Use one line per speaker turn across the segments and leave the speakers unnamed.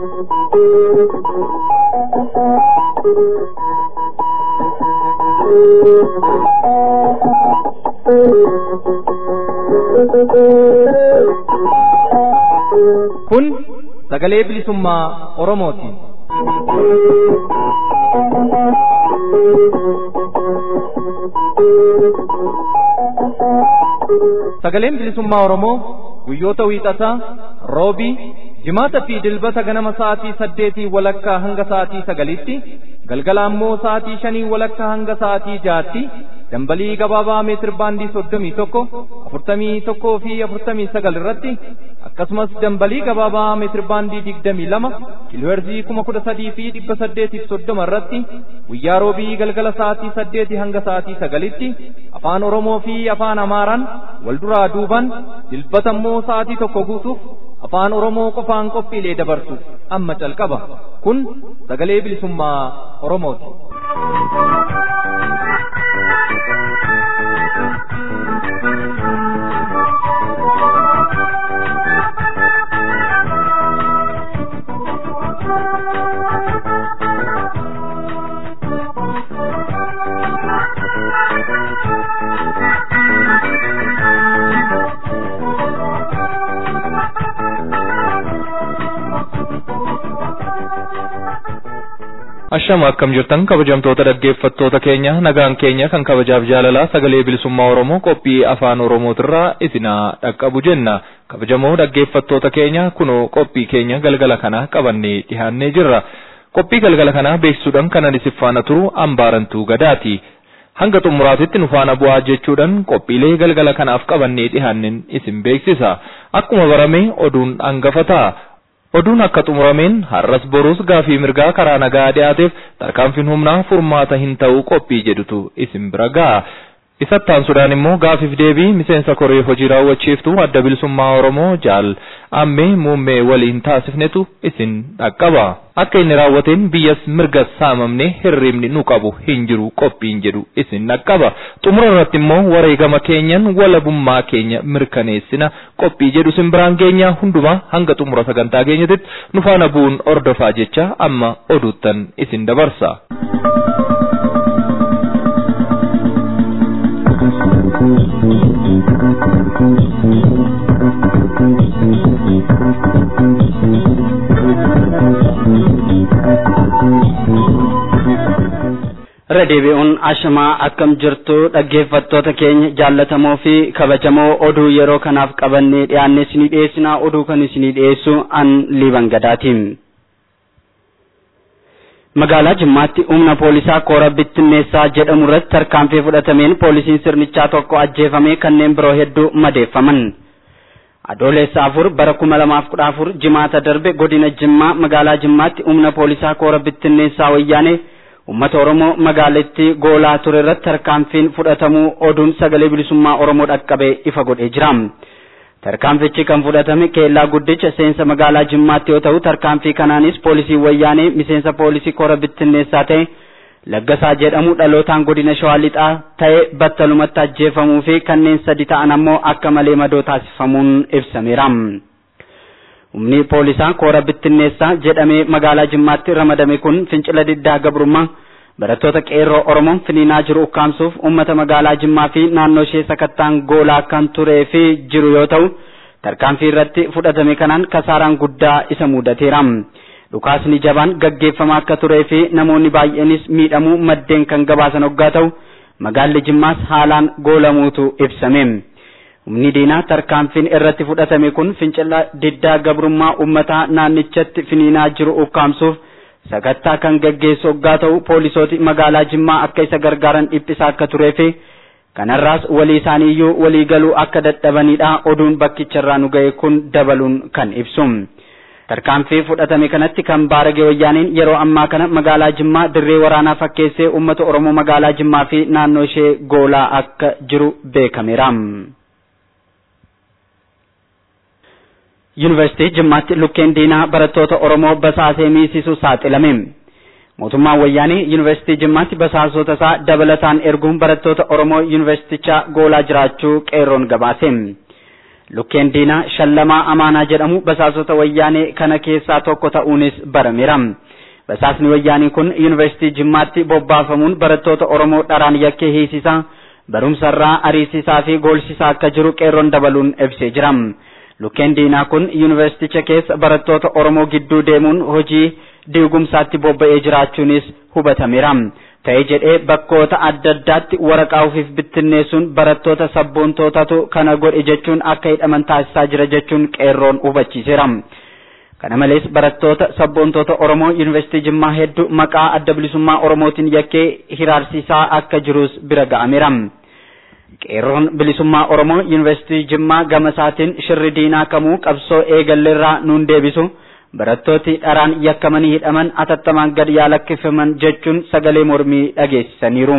Kun sagalee bilisummaa Oromooti. Sagaleen bilisummaa Oromoo guyyoota wiixataa roobii jimaata fi dilbata ganama sa'aatii saddeetii walakkaa hanga sa'aatii sagalitti galgala ammoo sa'aatii shanii walakkaa hanga sa'aatii jaatti dambalii gabaabaa meetir baandii soddomii tokko afurtamii tokkoo fi afurtamii sagal irratti akkasumas dambalii gabaabaa meetir baandii digdamii lama kiilooherzii kuma kudha sadii fi dhibba saddeetiif soddoma irratti guyyaa roobii galgala sa'aatii saddeetii hanga sa'aatii sagalitti afaan oromoo fi afaan amaaraan wal duraa duuban dilbata immoo sa'aatii tokko guutuuf afaan oromoo qofaan qophiilee dabarsu amma calqaba kun sagalee bilisummaa oromooti.
Ashama akkam jirtan kabajamtoota dhaggeeffattoota keenya nagaan keenya kan kabajaaf jaalalaa sagalee bilisummaa Oromoo qophii afaan Oromootirraa isinaa dhaqqabu jenna. Kabajamoo dhaggeeffattoota keenya kunoo qophii keenya galgala kana qabannee dhiyaannee jirra. Qophii galgala kanaa beeksisuudhaan kanan isin faana turu ambaarantuu gadaati. Hanga xumuraatitti nu faana bu'aa jechuudhaan qophiilee galgala kanaaf qabannee dhiyaanneen isin beeksisa. Akkuma barame oduun hangafa ta'a. Oduun akka xumurameen har'as boruus gaafii mirgaa karaa nagaa dhiyaateef tarkaanfiin humnaa furmaata hin ta'u qophii jedhutu isin bira ga'a. Isattaan sudaan immoo gaafiif deebii miseensa koree hojii raawwachiiftuu adda bilisummaa Oromoo jaal ammee muummee waliin taasifnetu isin dhaqqaba. Akka inni raawwateen biyyas mirgas saamamne hirribni nu qabu hin jiru qophiin jedhu isin dhaqqaba. Xumura irratti immoo wareegama keenyan walabummaa keenya mirkaneessina qophii jedhu isin biraan geenya hundumaa hanga xumura sagantaa keenyatitti nu faana bu'uun ordofaa jecha amma oduuttan isin dabarsa.
irra deebi'uun ashamaa akkam jirtu dhaggeeffattoota keenya jaallatamoo fi kabajamoo oduu yeroo kanaaf qabannee dhiyaanne isinii dhiyeessinaa oduu kan isinii dhiyeessu an liiban gadaatiin. magaalaa jimmaatti humna poolisaa koora bittinneessaa jedhamu irratti tarkaanfii fudhatameen poolisiin sirnichaa tokko ajjeefamee kanneen biroo hedduu madeeffaman. adoolessa afur bara kuma lamaaf kudha afur jimaata darbe godina jimmaa magaalaa jimmaatti humna poolisaa koora bittinneessaa wayyaanee ummata oromoo magaalittii goolaa ture irratti tarkaanfiin fudhatamuu oduun sagalee bilisummaa oromoo dhaqqabee ifa godhee jira. Tarkaanfichi kan fudhatame keellaa guddicha seensa magaalaa Jimmaatti yoo ta'u tarkaanfii kanaanis poolisii wayyaanee miseensa poolisii koora bittinneessaa ta'e Laggasaa jedhamu dhalootaan godina Shawaa Lixaa ta'e battalumatti ajjeefamuu fi kanneen sadi ta'an ammoo akka malee madoo taasifamuun ibsameera. Humni poolisaa koora bittinneessaa jedhamee magaalaa Jimmaatti ramadame kun fincila diddaa gabrummaa barattoota qeerroo Oromoon finiinaa jiru ukkaamsuuf uummata magaalaa Jimmaa fi naannoo ishee sakattaan goolaa kan turee fi jiru yoo ta'u tarkaanfii irratti fudhatame kanaan kasaaraan guddaa isa mudateera. Dhukaasni jabaan gaggeeffamaa akka turee fi namoonni baay'eenis miidhamuu maddeen kan gabaasan hoggaa ta'u magaalli Jimmaas haalaan goolamuutu ibsame. Humni diinaa tarkaanfiin irratti fudhatame kun fincila diddaa gabrummaa uummataa naannichatti finiinaa jiru ukkaamsuuf sakattaa kan gaggeessu hoggaa ta'u poolisooti magaalaa Jimmaa akka isa gargaaran dhiphisaa akka turee fi kanarraas walii isaaniiyyuu walii galuu akka dadhabanidha oduun bakkicharraa nu ga'e kun dabaluun kan ibsu. Tarkaanfii fudhatame kanatti kan baarage wayyaaniin yeroo ammaa kana magaalaa Jimmaa dirree waraanaa fakkeessee uummata Oromoo magaalaa Jimmaa fi naannoo ishee goolaa akka jiru beekameera. Yuunivarsiitii Jimmaatti lukkeen diinaa barattoota Oromoo basaasee miisisuu saaxilame. Mootummaan wayyaanii Yuunivarsiitii Jimmaatti basaasota isaa dabalataan erguun barattoota Oromoo yuunivarsiitichaa goolaa jiraachuu qeerroon gabaase. lukkeen diinaa shallamaa amaanaa jedhamu basaasota wayyaanee kana keessaa tokko ta'uunis barameera. Basaasni wayyaanii kun yuunivarsiitii Jimmaatti bobbaafamuun barattoota Oromoo dharaan yakkee hiisisaa barumsarraa ariisisaa fi goolsisaa akka jiru qeerroon dabaluun ibsee jira. Lukkeen diinaa kun yuunivarsiiticha keessa barattoota Oromoo gidduu deemuun hojii diigumsaatti bobba'ee jiraachuunis hubatameera. Ta'ee jedhee bakkoota adda addaatti waraqaa ofiif bittinneessuun barattoota sabboontootatu kana godhe jechuun akka hidhaman taasisaa jira jechuun qeerroon hubachiiseera. Kana malees barattoota sabboontoota Oromoo yuunivarsiitii Jimmaa hedduu maqaa adda bilisummaa Oromootiin yakkee hiraarsisaa akka jirus bira ga'ameera. Qeerroon bilisummaa Oromoo yuunivarsiitii Jimmaa gama isaatiin shirri diinaa kamuu qabsoo eegalleerraa nuun deebisu. barattooti dharaan yakkamanii hidhaman atattamaan gad yaa lakkifaman jechuun sagalee mormii dhageessisaniiru.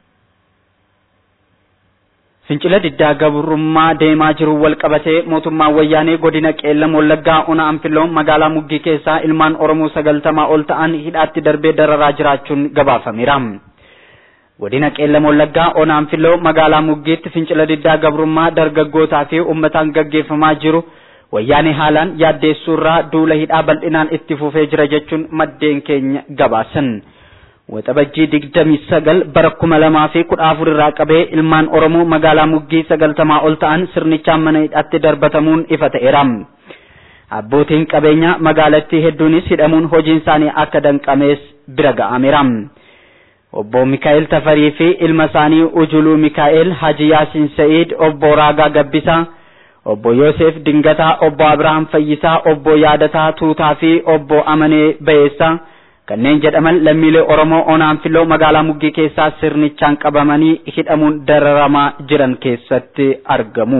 Fincila diddaa gabrummaa deemaa jiru wal qabatee mootummaan wayyaanee godina qeellam wallaggaa ona anfiloo magaalaa muggii keessaa ilmaan oromoo sagaltamaa ol ta'an hidhaatti darbee dararaa jiraachuun gabaafameera. Godina qeellam wallaggaa ona anfiloo magaalaa muggiitti fincila diddaa gabrummaa dargaggootaa fi uummataan gaggeeffamaa jiru. wayyaanee haalaan yaaddeessuurraa duula hidhaa bal'inaan itti fufee jira jechuun maddeen keenya gabaasan. Waxabajjii digdamii sagal bara kuma lamaa fi kudha afur irraa qabee ilmaan Oromoo magaalaa muggii sagaltamaa ol ta'an sirnichaan mana hidhaatti darbatamuun ifa ta'eera. Abbootiin qabeenyaa magaalattii hedduunis hidhamuun hojiin isaanii akka danqamees bira ga'ameera. Obbo Mikaa'el Tafarii fi ilma isaanii Ujuluu Mikaa'el Haji Yaasiin Sa'iid Obbo Raagaa Gabbisaa obbo Yoosef Dingataa, obbo Abrahaam Fayyisaa, obbo Yaadataa Tuutaa fi obbo Amanee Bayeessaa kanneen jedhaman lammiilee Oromoo onaan filoo magaalaa Muggii keessaa sirnichaan qabamanii hidhamuun dararamaa jiran keessatti argamu.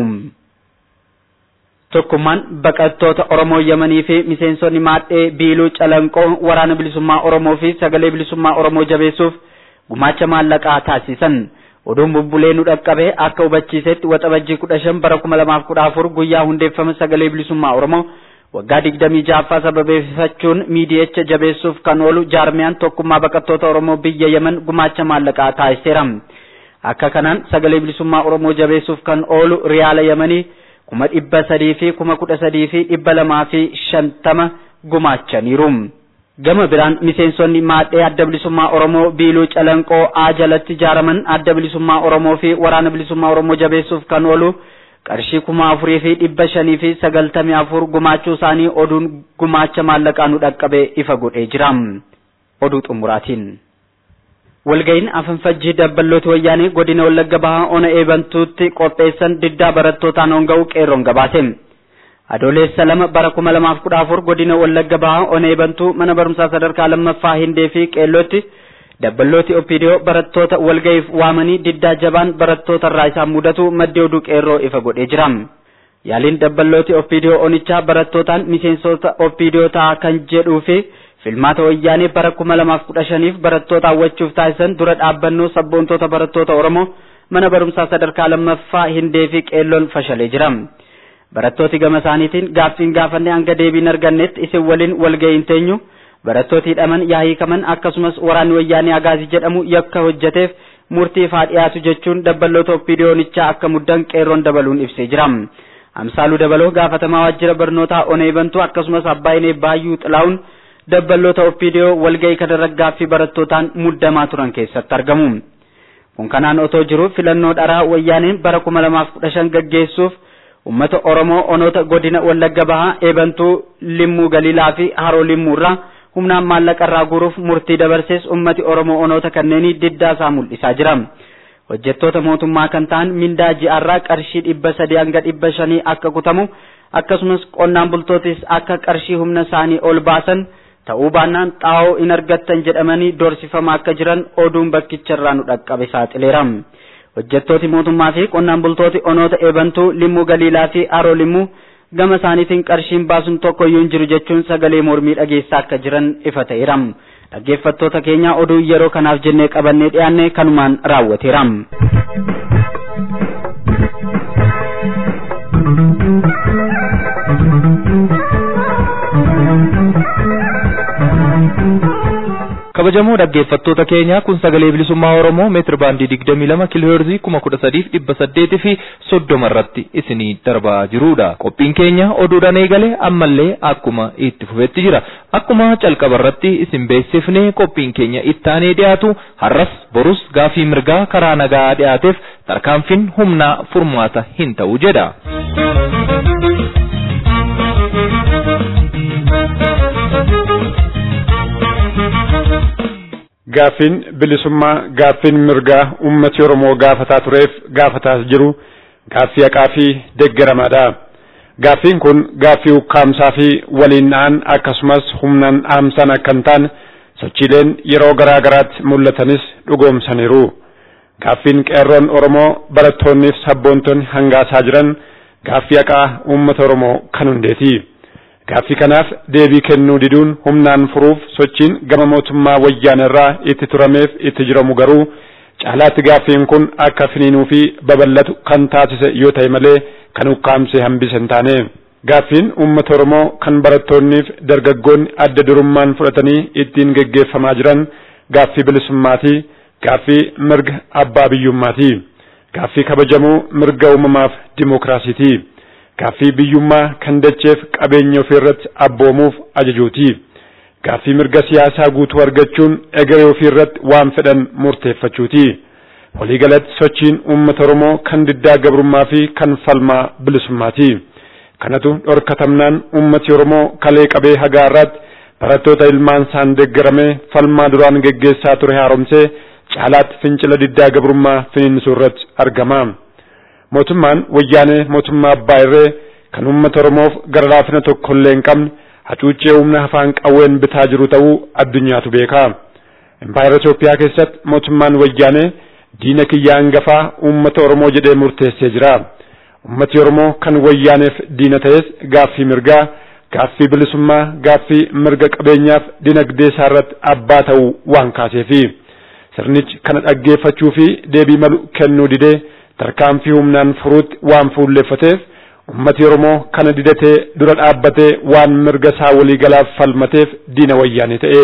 Tokkummaan baqattoota Oromoo Yamanii fi miseensonni maadhee Biiluu Calanqoo waraana bilisummaa Oromoo fi sagalee bilisummaa Oromoo jabeessuuf gumaacha maallaqaa taasisan. oduun bubbulee nu dhaqqabe akka hubachiisetti waxabajjii kudha shan bara kuma lamaaf kudha afur guyyaa hundeeffama sagalee bilisummaa oromoo waggaa digdamii ja'affaa sababeeffachuun miidiyicha jabeessuuf kan oolu jaarmiyaan tokkummaa baqattoota oromoo biyya yemen gumaacha maallaqaa taasiseera akka kanaan sagalee bilisummaa oromoo jabeessuuf kan oolu riyaala yemanii kuma dhibba sadii fi kuma kudha sadii fi dhibba lamaa fi shantama gumaachaniiru. gama biraan miseensonni maadhee adda bilisummaa oromoo biiluu calanqoo aa jalatti ijaaraman adda bilisummaa oromoo fi waraana bilisummaa oromoo jabeessuuf kan oolu qarshii kuma afurii fi dhibba shanii fi sagaltamii afur gumaachuu isaanii oduun gumaacha maallaqaa nu dhaqqabe ifa godhee jira oduu xumuraatiin. walga'iin afanfajjii dabballooti wayyaanee godina wallagga bahaa ona eebantuutti qopheessan diddaa barattootaan honga'u qeerroon gabaase. adoolessa lama bara kuma lamaaf kudha afur godina wallagga bahaa ona eebantuu mana barumsaa sadarkaa lammaffaa hindee fi qeellootti dabballooti opiidiyoo barattoota walga'iif waamanii diddaa jabaan barattoota irraa isaan mudatu maddee oduu qeerroo ifa godhee jira. Yaaliin dabballooti opiidiyoo onichaa barattootaan miseensota opiidiyoo ta'a kan jedhuu fi filmaata wayyaanee bara kuma lamaaf kudha shaniif barattoota hawwachuuf taasisan dura dhaabbannoo sabboontoota barattoota Oromoo mana barumsaa sadarkaa lammaffaa hindee fi qeelloon fashalee jira. barattooti gama isaaniitiin gaaffiin gaafanne hanga deebiin argannetti isin waliin walga'iin teenyu barattooti hidhaman yaa hiikaman akkasumas waraanni wayyaanee agaazii jedhamu yakka hojjeteef murtiif haa dhiyaatu jechuun dabballoota opiidiyoonichaa akka muddan qeerroon dabaluun ibsee jira. Amsaaluu dabaloo gaafatamaa waajjira barnootaa onee bantuu akkasumas abbaayinee baayyuu xilaa'uun dabballoota opiidiyoo walga'ii kanarra gaaffii barattootaan muddamaa turan keessatti argamu. Kun kanaan otoo jiru filannoo dharaa wayyaaneen bara kuma lamaaf kudha shan gaggeessuuf ummata Oromoo onoota godina Wallagga Bahaa eebantuu Limmuu Galiilaa fi Haroo Limmuu irraa humnaan maallaqa irraa guuruuf murtii dabarsees ummati Oromoo onoota kanneenii diddaa isaa mul'isaa jira. Hojjettoota mootummaa kan ta'an mindaa ji'arraa qarshii dhibba sadii hanga dhibba shanii akka kutamu akkasumas qonnaan bultootis akka qarshii humna isaanii ol baasan ta'uu baannaan xaa'oo hin argattan jedhamanii doorsifamaa akka jiran oduun bakkicharraa nu dhaqqabe saaxileera. hojjettooti mootummaa fi qonnaan bultooti onoota eebantuu limmuu galiilaa fi haroo limmuu gama isaaniitiin qarshiin baasuun tokko iyyuu hin jiru jechuun sagalee mormii dhageessaa akka jiran ifa ta'eera. Dhaggeeffattoota keenya oduu yeroo kanaaf jennee qabannee dhiyaanne kanumaan raawwateera.
kabajamoo dhaggeeffattoota keenya kun sagalee bilisummaa oromoo meetir baandii digdamii lama kiilooheerzii kuma kudha sadiif dhibba saddeetii fi soddoma irratti isinii darbaa jirudha qophiin keenya oduudhaan eegale ammallee akkuma itti fufetti jira akkuma calqaba irratti isin beeksifne qophiin keenya ittaanee dhiyaatu har'as borus gaafii mirgaa karaa nagaa dhiyaateef tarkaanfiin humnaa furmaata hin ta'u jedha.
Gaaffiin bilisummaa gaaffiin mirgaa ummati Oromoo gaafataa tureef gaafataas jiru gaaffii haqaa fi deeggaramaadha. Gaaffiin kun gaaffii ukkaamsaa fi waliin dha'an akkasumas humnaan dhaamsan akka hin taane sochiileen yeroo garaa garaatti mul'atanis dhugoomsaniiru. Gaaffiin qeerroon Oromoo barattoonnii fi sabboontonni hangaasaa jiran gaaffii haqaa uummata Oromoo kan hundeeti. Gaaffii kanaaf deebii kennuu diduun humnaan furuuf sochiin gama mootummaa wayyaanirraa itti turameef itti jiramu garuu caalaatti gaaffiin kun akka finiinuu fi babal'atu kan taasise yoo ta'e malee kan ukkaamsee hambise hin taane. Gaaffiin uummata Oromoo kan barattoonniif dargaggoonni adda durummaan fudhatanii ittiin geggeeffamaa jiran gaaffii bilisummaati. Gaaffii mirga abbaa biyyummaati. Gaaffii kabajamuu mirga uumamaaf dimookiraasiiti. Gaaffii biyyummaa kan dacheef qabeenya ofii irratti abboomuuf ajajuuti. Gaaffii mirga siyaasaa guutuu argachuun egeree ofii irratti waan fedhan murteeffachuuti. Waliigalatti sochiin uummata Oromoo kan diddaa gabrummaa fi kan falmaa bilisummaati. Kanatu dhorkatamnaan uummati Oromoo kalee qabee hagaa irratti barattoota ilmaan isaan deeggaramee falmaa duraan geggeessaa ture haaromsee caalaatti fincila diddaa gabrummaa finiinsuu irratti argama. mootummaan wayyaanee mootummaa abbaa irree kan uummata oromoof gara laafina tokkollee hin qabne hacuuccee humna afaan qawween bitaa jiru ta'uu addunyaatu beeka. Impaayera Itoophiyaa keessatti mootummaan wayyaanee diina kiyyaa hangafaa uummata oromoo jedhee murteessee jira. Uummati oromoo kan wayyaaneef diina ta'es gaaffii mirgaa, gaaffii bilisummaa, gaaffii mirga qabeenyaaf dinagdee isaa irratti abbaa ta'uu waan kaaseefi. Sirnichi kana dhaggeeffachuu fi deebii malu kennuu didee tarkaanfii humnaan furuutti waan fuulleeffateef ummati Oromoo kana didatee dura dhaabbatee waan mirga isaa waliigalaaf falmateef diina wayyaanee ta'e.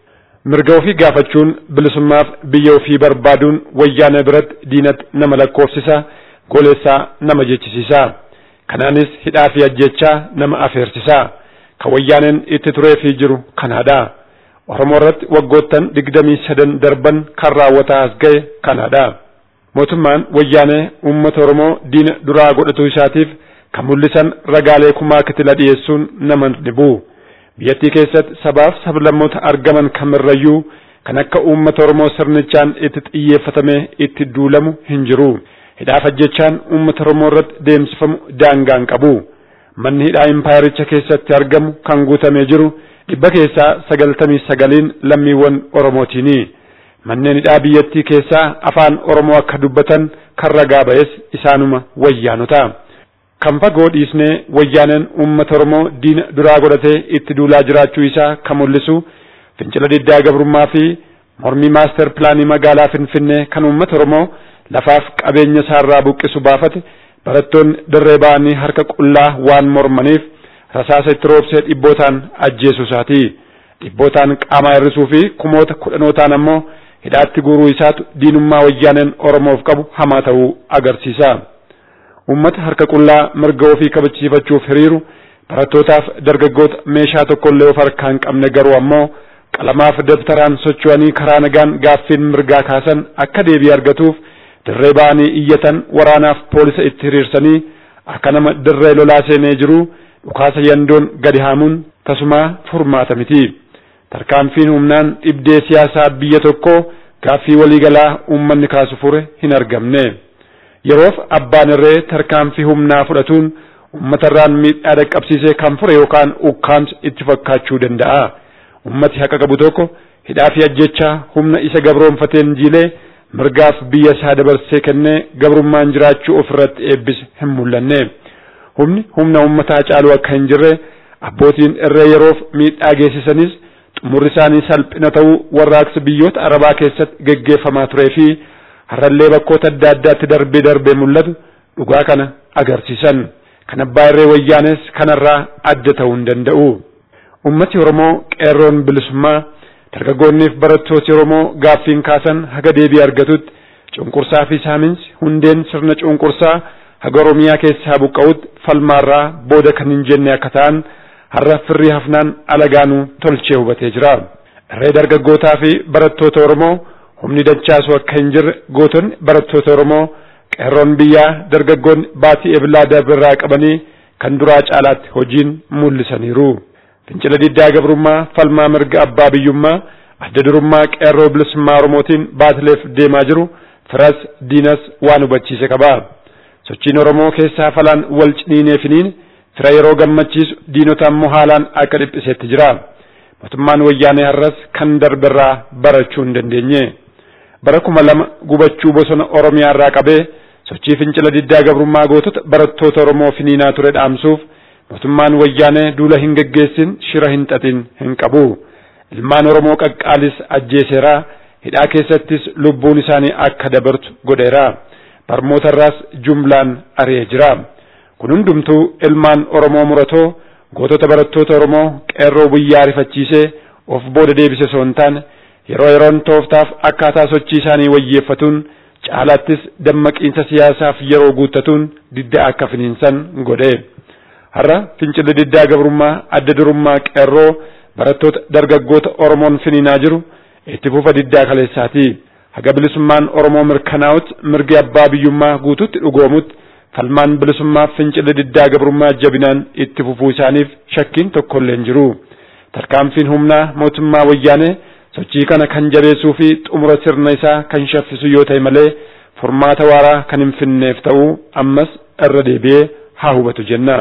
Mirga ofii gaafachuun bilisummaaf biyya ofii barbaaduun wayyaanee biratti diinatti nama lakkoofsisa, goleessaa nama jechisiisa. Kanaanis hidhaa fi ajjechaa nama afeersisa. Kan wayyaaneen itti turee fi jiru kanaadha. Oromoo irratti waggoottan digdamii sadan darban kan raawwataa as ga'e kanaadha. mootummaan wayyaanee uummata Oromoo diina duraa godhatu isaatiif kan mul'isan ragaalee kumaa kitila dhiyeessuun nama dhibu. Biyyattii keessatti sabaaf sablammoota argaman kamirrayyuu kan akka uummata Oromoo sirnichaan itti xiyyeeffatamee itti duulamu hin jiru. Hidhaaf ajjechaan uummata Oromoo irratti deemsifamu daangaa hin qabu. Manni hidhaa impaayericha keessatti argamu kan guutamee jiru dhibba keessaa sagaltamii sagaliin lammiiwwan Oromootiini. manneen hidhaa biyyattii keessaa afaan Oromoo akka dubbatan kan ragaa ba'es isaanuma wayyaanota. Kan fagoo dhiisnee wayyaaneen uummata Oromoo diina duraa godhatee itti duulaa jiraachuu isaa kan mul'isu fincila diddaa gabrummaa fi mormii maaster pilaanii magaalaa Finfinnee kan uummata Oromoo lafaaf qabeenya isaarraa buqqisu baafate barattoonni dirree ba'anii harka qullaa waan mormaniif rasaasa itti roobsee dhibbootaan ajjeesuu isaati. Dhibbootaan qaamaa hir'isuu fi kumoota kudhanootaan ammoo hidhaatti guuruu isaatu diinummaa wayyaaneen Oromoof qabu hamaa ta'uu agarsiisa. Uummata harka qullaa mirga ofii kabachiifachuuf hiriiru barattootaaf dargaggoota meeshaa tokkollee of harkaa hin qabne garuu ammoo qalamaaf dabtaraan socho'anii karaa nagaan gaaffiin mirgaa kaasan akka deebii argatuuf dirree ba'anii iyyatan waraanaaf poolisa itti hiriirsanii akka nama dirree lolaa seenee jiru dhukaasa yandoon gadi haamuun tasumaa furmaata miti. tarkaanfiin humnaan dhibdee siyaasaa biyya tokkoo gaaffii waliigalaa uummanni kaasu fure hin argamne. Yeroof abbaan irree tarkaanfii humnaa fudhatuun uummatarraan miidhaa dhaqqabsiisee kan fure yookaan ukkaamsa itti fakkaachuu danda'a. Uummati haqa qabu tokko hidhaa fi ajjechaa humna isa gabroonfateen jiilee mirgaaf biyya isaa dabarsee kennee gabrummaan jiraachuu ofirratti eebbise hin mul'anne. Humni humna uummataa caalu akka hin jirre abbootiin irree yeroof miidhaa geessisanis xumurri isaanii salphina ta'uu warraaqsa biyyoota arabaa keessatti geggeeffamaa turee fi har'allee bakkoota adda addaatti darbee darbee mul'atu dhugaa kana agarsiisan. Kan abbaa irree wayyaanes kanarraa adda ta'uu hin danda'u. Ummati Oromoo qeerroon bilisummaa dargaggoonniif barattooti Oromoo gaaffiin kaasan haga deebii argatutti cunqursaa fi saaminsi hundeen sirna cunqursaa haga Oromiyaa keessaa buqqa'utti falmaarraa booda kan hin jenne akka ta'an har'a firrii hafnaan alagaanuu tolchee hubatee jira. Irree dargaggootaa fi barattoota Oromoo humni dachaasu akka hin jirre gootonni barattoota Oromoo qeerroon biyyaa dargaggoonni baatii eblaa darbirraa qabanii kan duraa caalaatti hojiin mul'isaniiru. Fincila diddaa gabrummaa falmaa mirga abbaa biyyummaa adda durummaa qeerroo bilisummaa Oromootiin baatileef deemaa jiru firas diinas waan hubachiise qaba. Sochiin Oromoo keessaa falaan wal ciniineefiniin fira yeroo gammachiisu diinota ammoo haalaan akka dhiphisetti jira. Mootummaan wayyaanee har'as kan darbirraa barachuu hin dandeenye. Bara kuma lama gubachuu bosona Oromiyaa irraa qabee sochii fincila diddaa gabrummaa gootota barattoota Oromoo finiinaa ture dhaamsuuf mootummaan wayyaanee duula hin geggeessin shira hin xaxin hin qabu. Ilmaan Oromoo qaqqaalis ajjeeseera. Hidhaa keessattis lubbuun isaanii akka dabartu godheera. Barmoota irraas jumlaan ari'ee jira. Kun hundumtuu ilmaan Oromoo muratoo gootota barattoota Oromoo qeerroo biyyaa rifachiisee of booda deebise osoo hin taane yeroo yeroon tooftaaf akkaataa sochii isaanii wayyeeffatuun caalaattis dammaqiinsa siyaasaaf yeroo guuttatuun diddaa akka finiinsan godhe. Har'a fincilli diddaa gabrummaa adda durummaa qeerroo barattoota dargaggoota Oromoon finiinaa jiru itti fufa diddaa kaleessaati. Haga bilisummaan Oromoo mirkanaa'utti mirgi abbaa biyyummaa guututti dhugoomutti falmaan bilisummaa fincilli diddaa gabrummaa jabinaan itti fufuu isaaniif shakkiin tokkollee hin jiru. Tarkaanfiin humnaa mootummaa wayyaanee sochii kana kan jabeessuu fi xumura sirna isaa kan shaffisu yoo ta'e malee furmaata waaraa kan hin finneef ta'uu ammas irra deebi'ee haa hubatu jenna.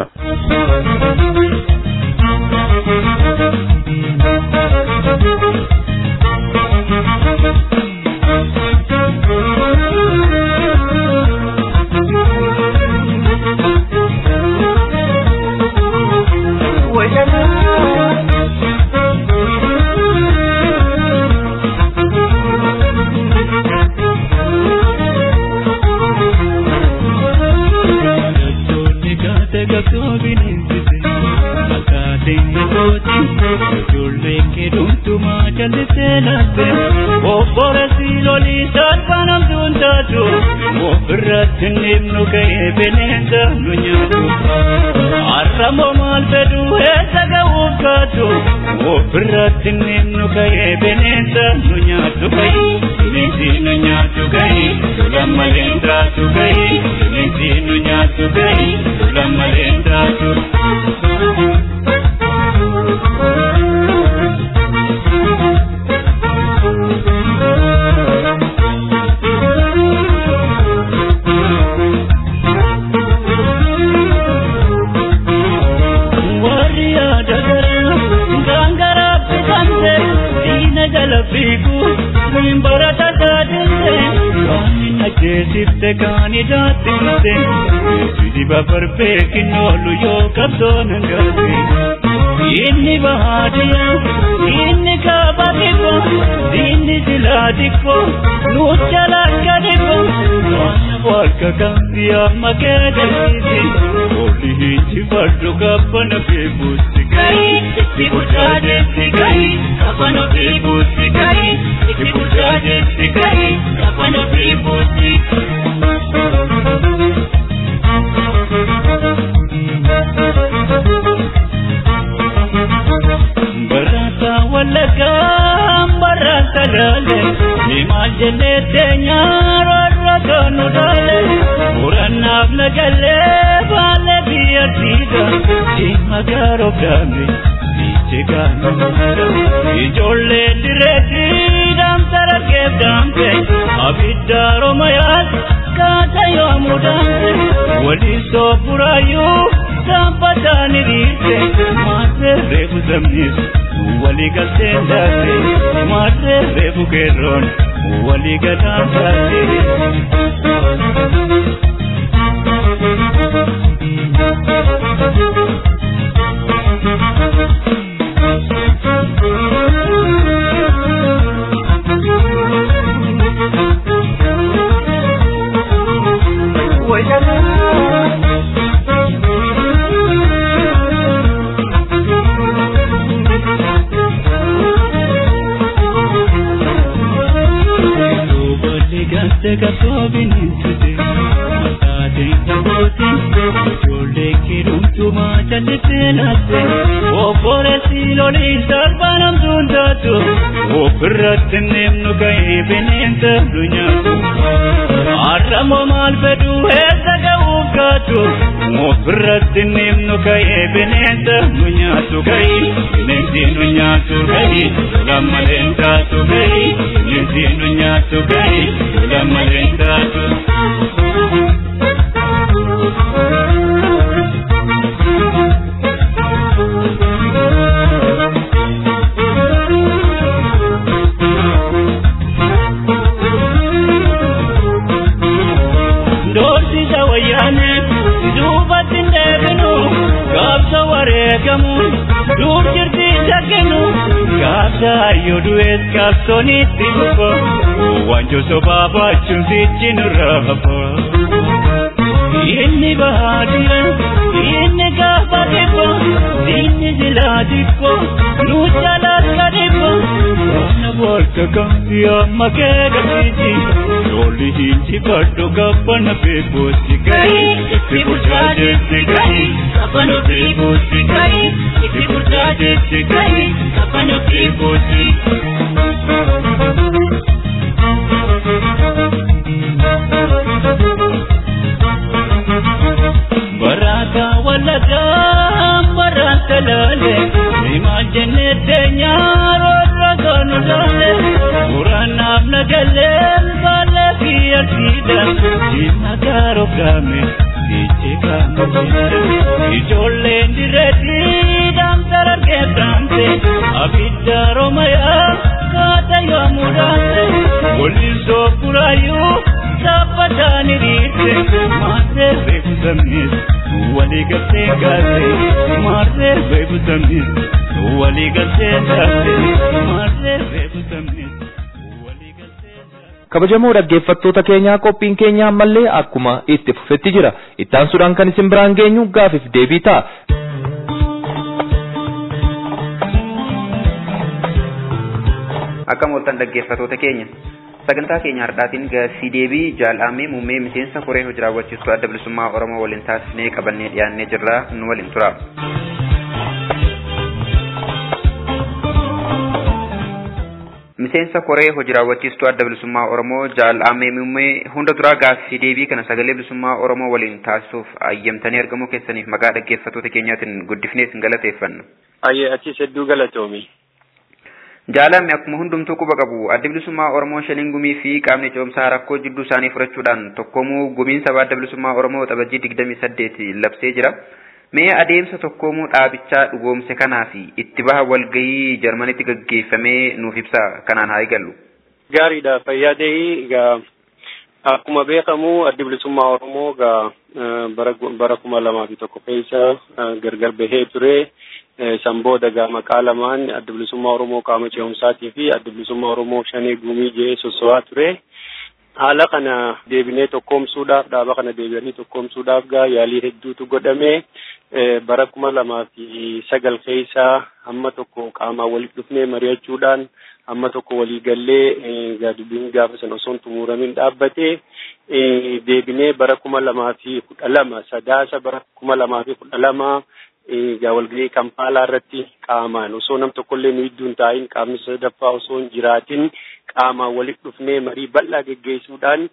Tinimnu ka'ee bineensa nu nyaatu. Arramoo maal fedhu eessa ga'uuf kaatu. Ofirratti nimnu ka'ee bineensa nu nyaatu ka'ii. Bineensi nu nyaatu ka'ii. Tulan malee taatu ka'ii. Bineensi nu nyaatu ka'ii. Tulan malee taatu. Sifte kaani daatinte Sidi babar beekin oolu yoo qabdoon hangaate Inni bahaadiya inni kaaba dhibbo inni silaa dhibbo nuucha lakka dhibbo Walka kambi amma keedasiiti Oli hinji fardu kabbana beekuutti gahi Itti bulchaateetti gahi kabbana beekuutti gahi Itti bulchaateetti gahi kabbana beekuutti Barata walaga barata lale Nimal jenne tenya rarra kanu dale Murannaaf nagalle baale biyya tiida Dhimma gaaroo gaame biche gaame Ijoollee direetti damtara keef damte Abidda romayaas kaata yoomuu damte Waliin soofuraayyuu Sampatani riite maate reefu zamnis wali galteen daate maate reefu keerroon wali galaan taate. Nyaata qabsoo bineensote mataateen kaboote ijoollee keedumtumaa callisee laatte obboleessi loliin salphaan hamtuun taatu ofirratti neemnu ka'ee bineensa nu nyaatu har'amoo maal fedhu eessa ga'uuf gaatu ofirratti neemnu ka'ee bineensa nu nyaatu ka'ii bineensi nu nyaatu ka'ii lammaleen taatu ka'ii bineensi nu nyaatu ka'ii lammaleen taatu. Doorsisa wayyaane duubatti hin deebinu gaafsa wareegamu duub jirti shakkinu gaafsa hayyoo du'ees gaafsonitti dhufa wanjo sobaa baachuun sichi nurraa hafa. Inni bahaa jira inni gaafa dhibba inni silaa dhibba nu jalaas ka dhibba Kana bakka kamti amma kee gabsiisi Lolli hinji baddo gabbana beekuusi gahi Itti bulchaa jetti gahi Gabbana beekuusi gahi Itti bulchaa jetti gahi Gabbana beekuusi. Barata walaga barata lale Imal jenne denya rosa ganu lale Uranam nagale bala fiya sida Jina garo kame Diche kame Ijolle ndireti dam tarar ke damse Abidda romaya kata yamurase Wolizo kurayu Sapatani rite Mate beku samis Wali galte galte Mate beku samis Wali galte galte Mate beku samis Wali galte galte
kabajamoo dhaggeeffattoota keenyaa qophiin keenya ammallee akkuma itti fufetti jira ittaansuudhaan kan isin biraan geenyu gaafiif deebii ta'a
Akkam ooltan dhaggeeffatoota keenya. Sagantaa keenya har'aatiin gaaffii deebii jaal'amee muummee miseensa koree hojii raawwachiistuu adda bilisummaa Oromoo waliin taasisnee qabannee dhiyaannee jirra nu waliin tura. Miseensa koree hojii raawwachiistuu adda bilisummaa Oromoo jaal'amee muummee hunda duraa gaaffii deebii kana sagalee bilisummaa Oromoo waliin taasisuuf ayyamtanii argamuu keessaniif maqaa dhaggeeffatoota keenyaatiin guddifnee isin galateeffanna.
Ayyee atis hedduu galatoomi.
Jaalame akkuma hundumtuu quba qabu adda bilisummaa Oromoo shaniin gumii fi qaamni ce'umsaa rakkoo jidduu isaanii furachuudhaan tokkoomuu gumiin sabaa adda bilisummaa Oromoo xabajii digdamii saddeeti labsee jira. Mee adeemsa tokkoomuu dhaabichaa dhugoomse kanaa fi itti baha walgahii Jarmanitti gaggeeffamee nuuf ibsa kanaan haa eegallu.
Gaariidha fayyaa ta'ii egaa akkuma beekamu addi bilisummaa Oromoo egaa bara bara kuma lamaa fi tokko keessa gargar bahee ture. san booda egaa maqaa lamaan adda bilisummaa Oromoo qaama ce'umsaatii fi adda bilisummaa Oromoo shanee gumii jedhee sosso'aa ture. Haala kana deebinee tokkoomsuudhaaf dhaaba kana deebi'anii tokkoomsuudhaaf gaa yaalii hedduutu godhame. Bara kuma lamaa fi sagal keessa hamma tokko qaamaan walitti dhufnee mari'achuudhaan hamma tokko walii gallee dubbiin gaafa sana osoo hin xumuramin dhaabbate. Deebinee bara kuma lamaa fi kudha lama sadaasa bara kuma lamaa fi kudha lama egaa walgahii kampaalaa irratti qaamaan osoo nam tokkollee nu gidduu hin taa'in qaamni sadaffaa osoo hin jiraatin qaamaan walitti dhufnee marii bal'aa geggeessuudhaan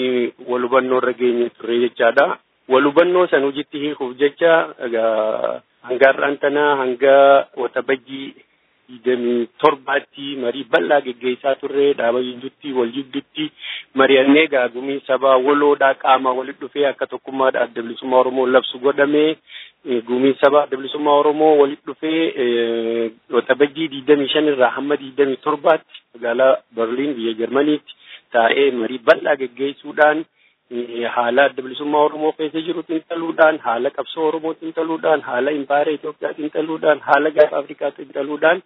wal hubannoo irra geenye turre jechaadha. Wal hubannoo san hojiitti hiikuuf jecha egaa hanga har'aan tanaa hanga waxabajjii digdamii torbaatti marii bal'aa geggeessaa turre dhaaba jidduutti wal jidduutti mari'annee egaa gumiin sabaa waloodhaa qaamaa walitti dhufee akka tokkummaadha adda bilisummaa Oromoo labsu godhamee gumiin sabaa adda bilisummaa Oromoo walitti dhufee waxabajjii digdamii shan irraa hamma digdamii torbaatti magaalaa Berliin biyya Jarmaniitti taa'ee marii bal'aa geggeessuudhaan haala adda bilisummaa Oromoo keessa jiru xiinxaluudhaan haala qabsoo Oromoo xiinxaluudhaan haala impaayera Itoophiyaa xiinxaluudhaan haala gaafa Afrikaa xiinxaluudhaan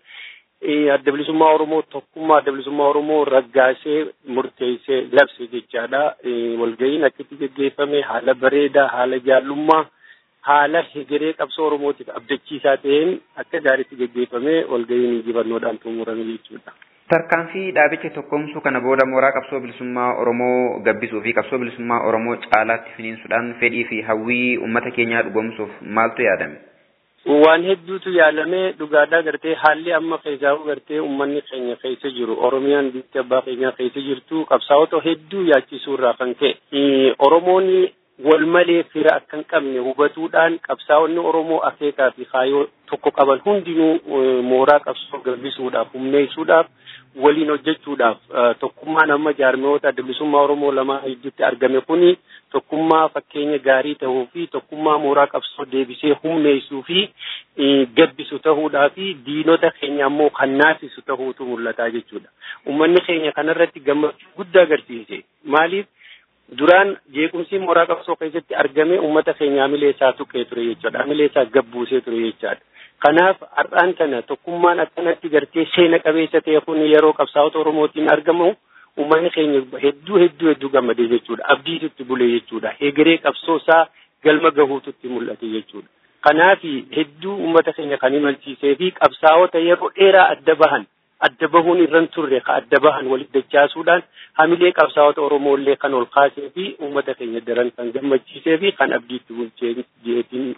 adda bilisummaa Oromoo tokkummaa adda bilisummaa Oromoo raggaasee murteessee labse jechaadha. Walga'iin akkatti geggeeffame haala bareedaa haala jaallummaa haala hegeree qabsoo Oromootiif abdachiisaa ta'een akka gaariitti geggeeffame walga'iin injifannoodhaan xumurame jechuudha.
Tarkaanfii dhaabicha tokkoomsuu kana booda mooraa qabsoo bilisummaa Oromoo gabbisuu fi qabsoo bilisummaa Oromoo caalaatti finiinsuudhaan fedhii fi hawwii uummata keenyaa dhugoomsuuf maaltu yaadame?
Waan hedduutu yaalamee dhugaadhaa gartee haalli amma keessaa'u gartee uummanni keenya keessa jiru Oromiyaan biyya abbaa keenyaa keessa jirtu qabsaa'ota hedduu yaachisuu irraa kan ka'e Oromoon wal malee fira akka hin qabne hubatuudhaan qabsaa'onni Oromoo akeekaa fi kaayyoo tokko qaban hundinuu mooraa qabsoo gabbisuudhaaf humneessuudhaaf waliin hojjechuudhaaf tokkummaan amma jaarmiyoota adda bilisummaa Oromoo lamaan gidduutti argame kuni tokkummaa fakkeenya gaarii ta'uu fi tokkummaa mooraa qabsoo deebisee humneessuu fi gabbisu ta'uudhaa fi diinota keenya ammoo kan naasisu ta'uutu mul'ataa jechuudha. Uummanni keenya kanarratti gammachuu guddaa agarsiise. Maaliif? duraan jeequmsi mooraa qabsoo keessatti argame uummata keenya hamilee isaa tuqee ture jechuudha. Hamilee isaa gabbuusee ture jechaadha. Kanaaf har'aan kana tokkummaan akkanatti gartee seena qabeessa ta'e kun yeroo qabsaa'ota Oromootiin argamu uummanni keenya hedduu hedduu hedduu gammadee jechuudha. Abdiitutti bulee jechuudha. Egeree qabsoo isaa galma gahuututti mul'ate jechuudha. Kanaaf hedduu uummata keenya kan imalchiisee fi qabsaa'ota yeroo dheeraa adda bahan adda bahuun irran turre ka adda bahan walitti dachaasuudhaan hamilee qabsaa'ota Oromoo illee kan ol kaasee fi uummata keenya daran kan gammachiisee fi kan abdiitti bulchee jeetiin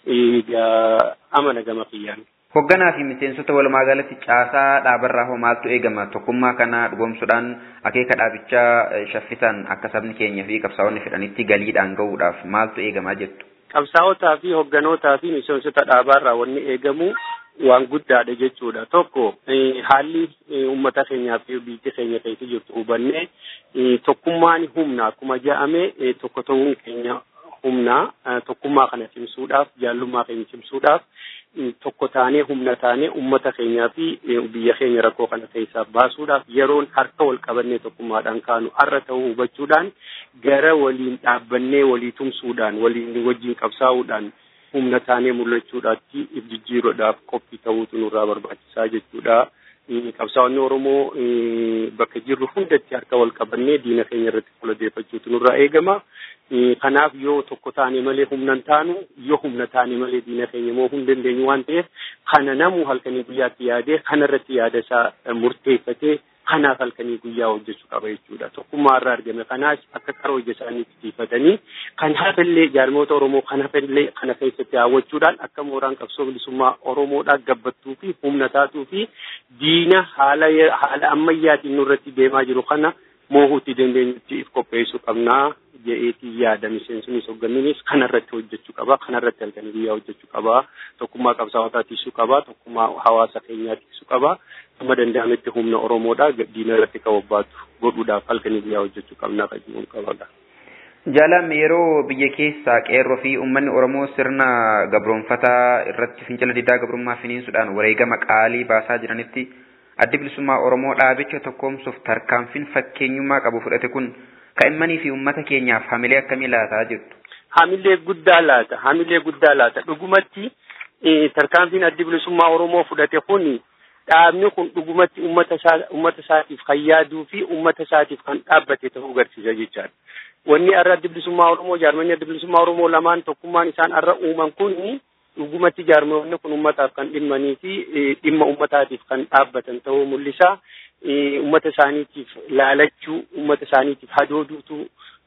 amana gama kiyyaan.
Hoogganaa fi miseensota walumaa galatti caasaa dhaabarraa hoo maaltu eegama tokkummaa kana dhugoomsuudhaan akeeka dhaabichaa shaffisaan akka sabni keenya fi qabsaa'onni fedhanitti galiidhaan gahuudhaaf maaltu eegamaa jettu.
Qabsaa'otaa fi hoogganotaa fi miseensota dhaabaarraa wanni eegamu waan guddaadha jechuudha. Tokko haalli uummata keenyaa fi biyyi keenya keessa jirtu hubannee tokkummaan humna akkuma jedhame tokko ta'uun keenya humna tokkummaa kana cimsuudhaaf jaallummaa keenya cimsuudhaaf tokko taanee humna taanee uummata keenyaa fi biyya keenya rakkoo kana keessaa baasuudhaaf yeroon harka wal qabannee tokkummaadhaan kaanu har'a ta'uu hubachuudhaan gara waliin dhaabbannee walii tumsuudhaan waliin wajjin qabsaa'uudhaan humna taanee mul'achuudhaatti jijjiiruudhaaf qophii ta'uutu nurraa barbaachisaa jechuudha. Qabsaa'onni Oromoo bakka jirru hundatti harka wal qabannee diina keenya irratti fuuladeeffachuutu nurraa eegama. Kanaaf yoo tokko taane malee humna hin taanu yoo humna taane malee diina keenya immoo hin dandeenyu waan ta'eef kana namu halkanii guyyaatti yaadee kanarratti yaada isaa murteeffatee kanaaf halkanii guyyaa hojjechuu qaba jechuudha. Tokkummaa irraa argame kanaas akka karaa hojii isaaniitti tiifatanii kan hafallee jaarmoota Oromoo kan hafallee kana keessatti hawwachuudhaan akka mooraan qabsoo bilisummaa Oromoodhaa gabbattuu fi humna taatuu fi diina haala haala ammayyaatiin nurratti deemaa jiru kana moohuutti dandeenyutti if qopheessuu qabnaa jedheetii yaada miseensunis hoogganninis kanarratti hojjechuu qaba kanarratti halkanii guyyaa hojjechuu qaba tokkummaa qabsaa'otaa tiisuu qaba tokkummaa hawaasa keenyaa tiisuu qaba amma danda'ametti humna oromoodhaa diina irratti qababbaatu godhuudhaaf halkanii guyyaa hojjechuu qabnaa kan jiruun qabadha.
Jaalam yeroo biyya keessaa qeerroo fi uummanni Oromoo sirna gabroonfataa irratti fincila diddaa gabrummaa finiinsuudhaan wareegama qaalii baasaa jiranitti addi bilisummaa Oromoo dhaabicha tokkoomsuuf tarkaanfiin fakkeenyummaa qabu fudhate kun ka'immanii fi uummata keenyaaf hamilee akkamii laataa jirtu?
Hamilee guddaa laata. Hamilee guddaa laata. Dhugumatti tarkaanfiin addi bilisummaa Oromoo fudhate kun dhaabni kun dhugumatti uummata isaa uummata isaatiif kan yaaduu fi uummata isaatiif kan dhaabbate ta'uu agarsiisa jechaadha. Wanni har'a addi bilisummaa Oromoo jaarmanni addi bilisummaa Oromoo lamaan tokkummaan isaan har'a uuman kun dhugumatti jaarmoonni kun uummataaf kan dhimmanii fi dhimma uummataatiif kan dhaabbatan ta'uu mul'isa. Uummata isaaniitiif laalachuu, uummata isaaniitiif hadooduutu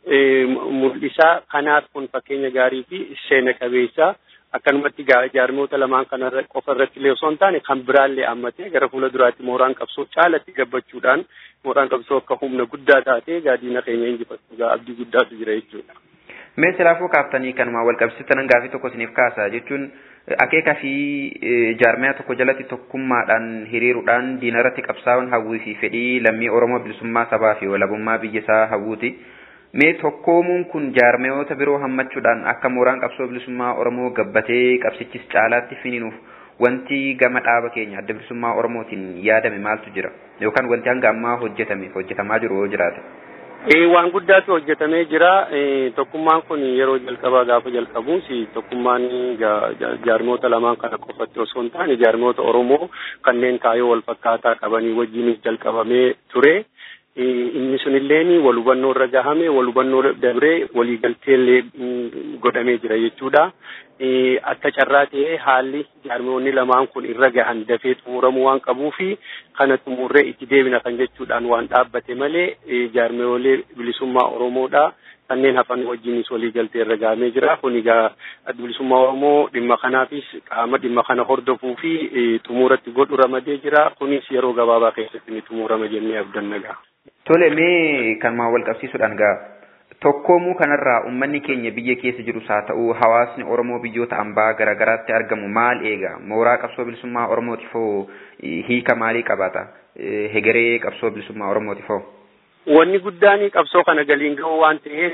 mul'isa. Kanaaf kun fakkeenya gaarii fi seena qabeessa. Akkanumatti jaarmoota lamaan kanarra qofa irratti illee osoo hin taane kan biraallee hammatee gara fuula duraatti mooraan qabsoo caalatti gabbachuudhaan mooraan qabsoo akka humna guddaa taatee gaadiina keenya injifatu abdii guddaatu jira jechuudha.
Mee silaafuu kaaftanii kanuma wal qabsiisan gaafii tokko isiniif kaasa jechuun akeeka fi jaarmaya tokko jalatti tokkummaadhaan hiriiruudhaan diina irratti qabsaa'uun hawwii fi fedhii lammii Oromoo bilisummaa sabaa fi walabummaa biyya isaa hawwuuti. Mee tokkoomuun kun jaarmayoota biroo hammachuudhaan akka mooraan qabsoo bilisummaa Oromoo gabbatee qabsichis caalaatti finiinuuf wanti gama dhaaba keenya adda bilisummaa Oromootiin yaadame maaltu jira? Yookaan wanti hanga ammaa hojjetame hojjetamaa jiru yoo jiraate?
Waan guddaatu hojjetamee jira. Tokkummaan kun yeroo jalqabaa gaafa jalqabuus tokkummaan jaarmoota lamaan kana qofatti osoo hin taane jaarmoota Oromoo kanneen kaayyoo wal fakkaataa qabanii wajjinis jalqabamee ture. Inni sunilleen wal hubannoo irra gahame wal hubannoo dabree waliigalteellee godhamee jira jechuudha. akka carraa ta'ee haalli jaarmoonni lamaan kun irra gahan dafee xumuramuu waan qabuu fi kana xumurree itti deebina kan jechuudhaan waan dhaabbate malee jaarmoolee bilisummaa Oromoodha. kanneen hafan wajjinis walii galtee irra gahamee jira. Kun egaa bilisummaa Oromoo dhimma kanaafis qaama dhimma kana hordofuu fi xumuratti godhu ramadee jira. Kunis yeroo gabaabaa keessatti ni xumurama jennee abdanna gaa.
Tole mee kanumaan wal qabsiisuudhaan gaa tokkoomuu kanarraa uummanni keenya biyya keessa jirus haa ta'u hawaasni Oromoo biyyoota ambaa garaagaraatti argamu maal eega mooraa qabsoo bilisummaa Oromootiif hoo hiika maalii qabaata hegeree qabsoo bilisummaa Oromootiif hoo?
Wanni guddaan qabsoo kana galiin ga'u waan ta'eef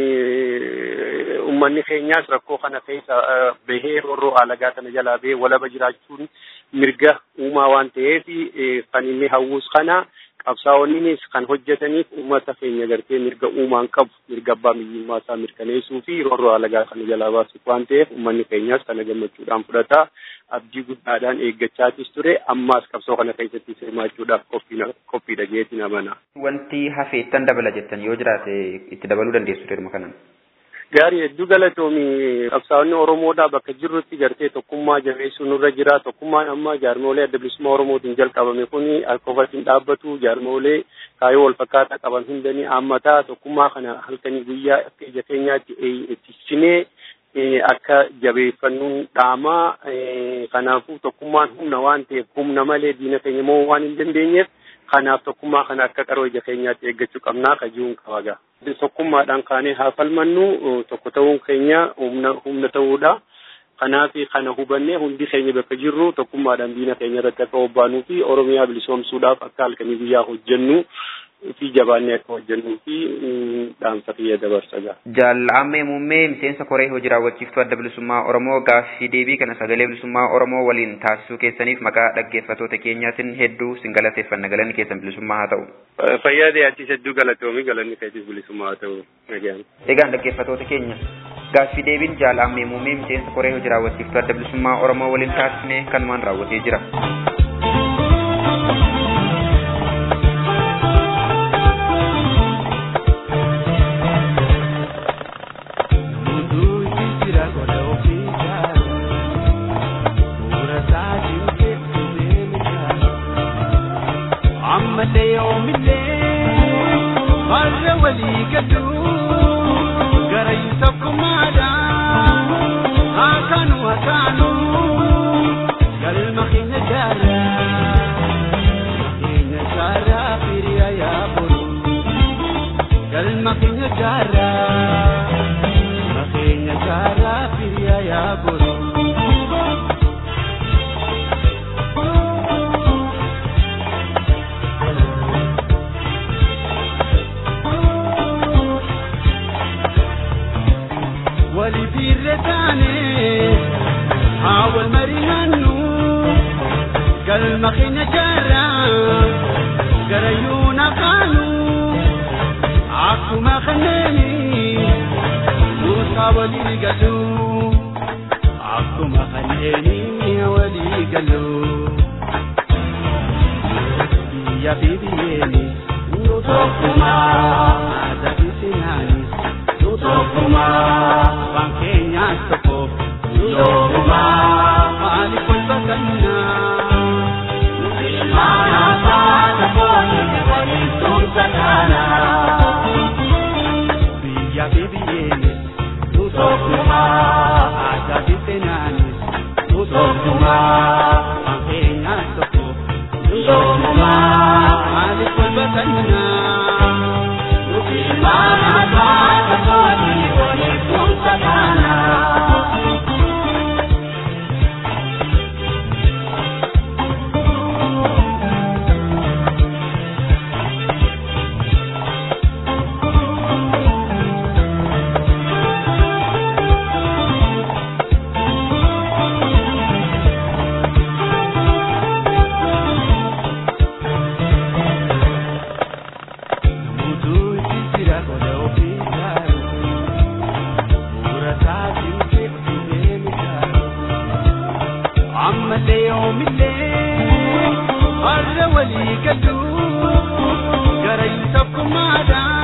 uummanni keenyaas rakkoo kana keessa bahee roorroo alagaa kana jalaa bahee walaba jiraachuun mirga uumaa waan ta'eef kan inni hawwus kana qabsaa'onninis kan hojjetaniif uummata keenya gartee mirga uumaan qabu mirga abbaa biyyummaa isaa mirkaneessuu fi roorroo alagaa kana jalaa baasuuf waan ta'eef uummanni keenyaas kana gammachuudhaan fudhata abdii guddaadhaan eeggachaatis ture ammaas qabsoo kana keessatti hirmaachuudhaaf qophiidha jeetiin amana.
Wanti hafeettan dabala jettan yoo jiraate itti dabaluu dandeessu dhimma kanaan.
Gaarii hedduu galatoomi qabsaa'onni Oromoodhaa bakka jirrutti gartee tokkummaa jabeessuu nurra jira. Tokkummaan amma jaarmoolee adda bilisummaa Oromootiin jalqabame kuni akka ofatiin dhaabbatu jaarmoolee kaayyoo wal fakkaataa qaban hundanii haammataa tokkummaa kana halkanii guyyaa akka ija keenyaatti ittisinee akka jabeeffannuun dhaamaa kanaafuu tokkummaan humna waan ta'eef humna malee diina keenya moo waan hin dandeenyeef kanaaf tokkummaa kana akka qaroo ija keenyaatti eeggachuu qabnaa kaji'uun qabaga. Tokkummaadhaan kaanee haa falmannu tokko ta'uun keenya humna humna ta'uudha. Kanaaf kana hubannee hundi keenya bakka jirru tokkummaadhaan diina keenya irratti akka hobbaanuu fi Oromiyaa bilisoomsuudhaaf akka halkanii guyyaa hojjennu fi jabaannee akka hojjennuu fi dhaamsa kiyya dabarsaga.
Jaalammee muummee miseensa koree hojii raawwachiiftuu adda bilisummaa Oromoo gaaffii deebii kana sagalee bilisummaa Oromoo waliin taasisuu keessaniif maqaa dhaggeeffattoota keenyaatiin hedduu sin galateeffanna galanni keessan bilisummaa haa ta'u.
Fayyaa deeyaatiis hedduu galatoomi galanni keessis bilisummaa haa ta'u.
Egaan dhaggeeffattoota keenya gaaffii deebiin jaalammee muummee miseensa koree hojii raawwachiiftuu adda bilisummaa Oromoo waliin taasisne kanumaan raawwatee jira.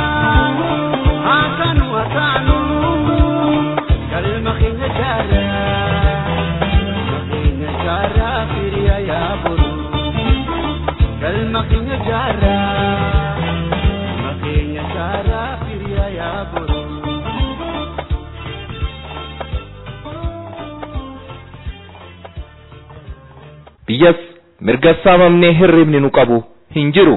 Kalma keenya jaalala.
falma keenya jaarraa makeenya jaarraa firiyaa yaa boroo.
biyyas mirga saamamnee hirribni nu qabu hin jiru.